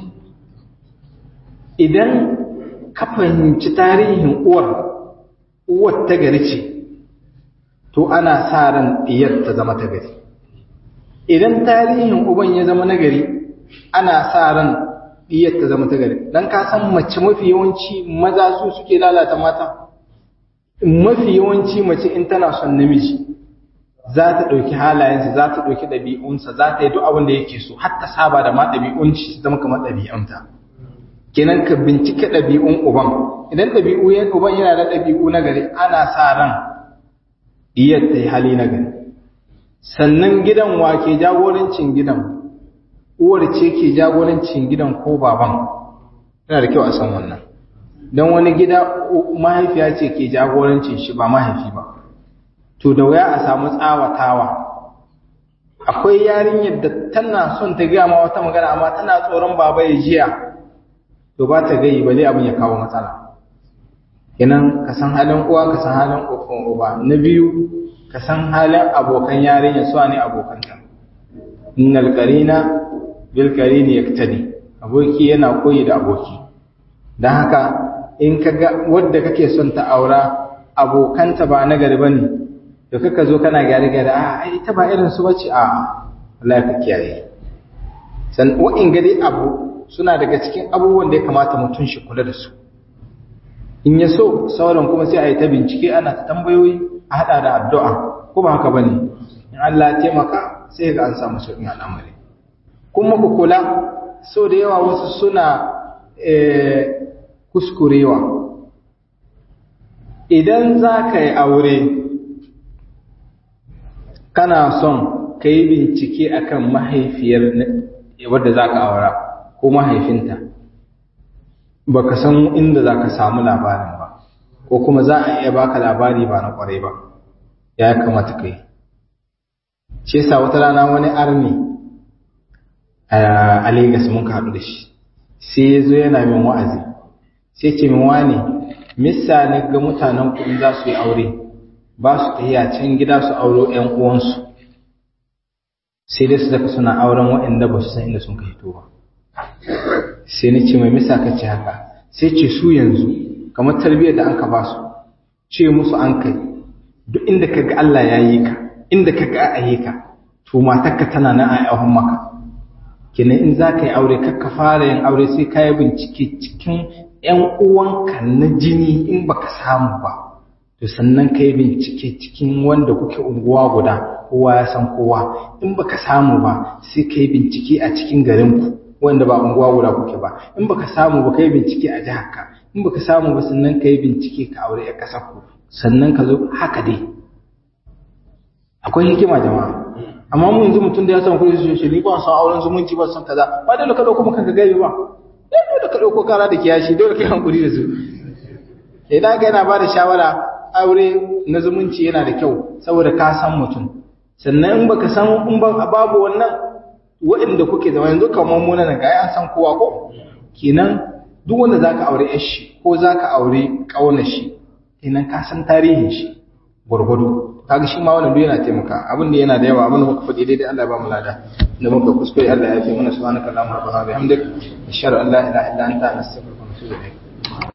Speaker 2: idan ka fahimci tarihin uwar uwar ta gari ce to ana sa ran ɗiyar ta zama ta gari idan tarihin uban ya zama nagari ana sa ran ɗiyar ta zama ta gari don ka san mace mafi yawanci maza su suke lalata mata mafi yawanci mace in tana son namiji za ta ɗauki halayensa za ta ɗauki ɗabi'unsa za ta yi duk abin da yake so har ta saba da ma ɗabi'un shi su zama kamar ɗabi'unta kenan ka bincika ɗabi'un uban idan ɗabi'u yan uban yana da ɗabi'u na gari ana sa ran diyar ta yi hali na gari sannan gidan wa ke jagorancin gidan uwar ce ke jagorancin gidan ko baban yana da kyau a san wannan don wani gida mahaifiya ce ke jagorancin shi ba mahaifi ba to da wuya a samu tsawatawa akwai yarinyar da tana son ta gaya ma wata magana amma tana tsoron baba ya jiya to ba ta gayi bale abin ya kawo matsala kenan ka san halin uwa ka san halin kokon uba na biyu ka san halin abokan yarinya su ne abokanta innal qarina bil qarini yaktadi aboki yana koyi da aboki dan haka in ka ga wadda kake son ta aura abokanta ba na gari bane to kaka zo kana gyare gyare a ai ita ba irin su bace a Allah ka kiyaye san wa'in gari abu suna daga cikin abubuwan da ya kamata mutum shi kula da su in ya so sauran kuma sai a yi ta bincike ana ta tambayoyi a haɗa da addu'a ko ba haka ba ne in Allah ya taimaka sai ga an samu sauƙin al'amari kuma ku kula so da yawa wasu suna kuskurewa idan za ka yi aure kana son ka yi bincike akan mahaifiyar wadda za ka aura ko mahaifinta ba ka san inda za ka samu labarin ba ko kuma za a iya baka labari ba na kwarai ba ya kamata ka yi ce sa wata rana wani army a Legas mun haɗu da shi sai ya zo yana min wa'azi sai ce min wani misa ne ga mutanen kuɗi za su yi aure ba su tafiya can gida su auro ‘yan uwansu sai dai su zaka suna auren waɗanda ba su san inda sun ka hito ba sai ni ce mai misa ka ce haka sai ce su yanzu kamar tarbiyyar da an ka ba su ce musu an kai duk inda ka ga Allah ya yi ka inda ka ga a yi ka to matarka tana nan a yawon maka kenan in za ka yi aure ka fara yin aure sai ka yi bincike cikin ‘yan uwanka na jini in baka samu ba to sannan ka yi bincike cikin wanda kuke unguwa guda kowa ya san kowa in baka samu ba sai ka yi bincike a cikin garinku wanda ba unguwa guda kuke ba in baka samu ba ka yi bincike a jihar ka in baka samu ba sannan ka yi bincike ka aure a ƙasar ku sannan ka zo haka dai akwai hikima jama'a amma mu yanzu mutum da ya samu kuɗi su ce ni ba san auren zumunci ba san kaza ba dole ka dauko maka ka gaibe ba dole ka dauko kara da kiyashi dole kai hankuri da su idan ka yana ba da shawara aure na zumunci yana da kyau saboda ka san mutum sannan in baka san in ba babu wannan waɗanda kuke zama yanzu kamar mu nan ga an san kowa ko kenan duk wanda zaka aure yar shi ko zaka aure kaunar shi kenan ka san tarihin shi gurgudu kaga shi ma wannan duk yana taimaka abin da yana da yawa abin da muka faɗi daidai Allah ya ba mu lada da muka kuskure Allah ya fi mana subhanaka allahumma wa bihamdika ashhadu an la ilaha illa anta astaghfiruka wa atubu ilaik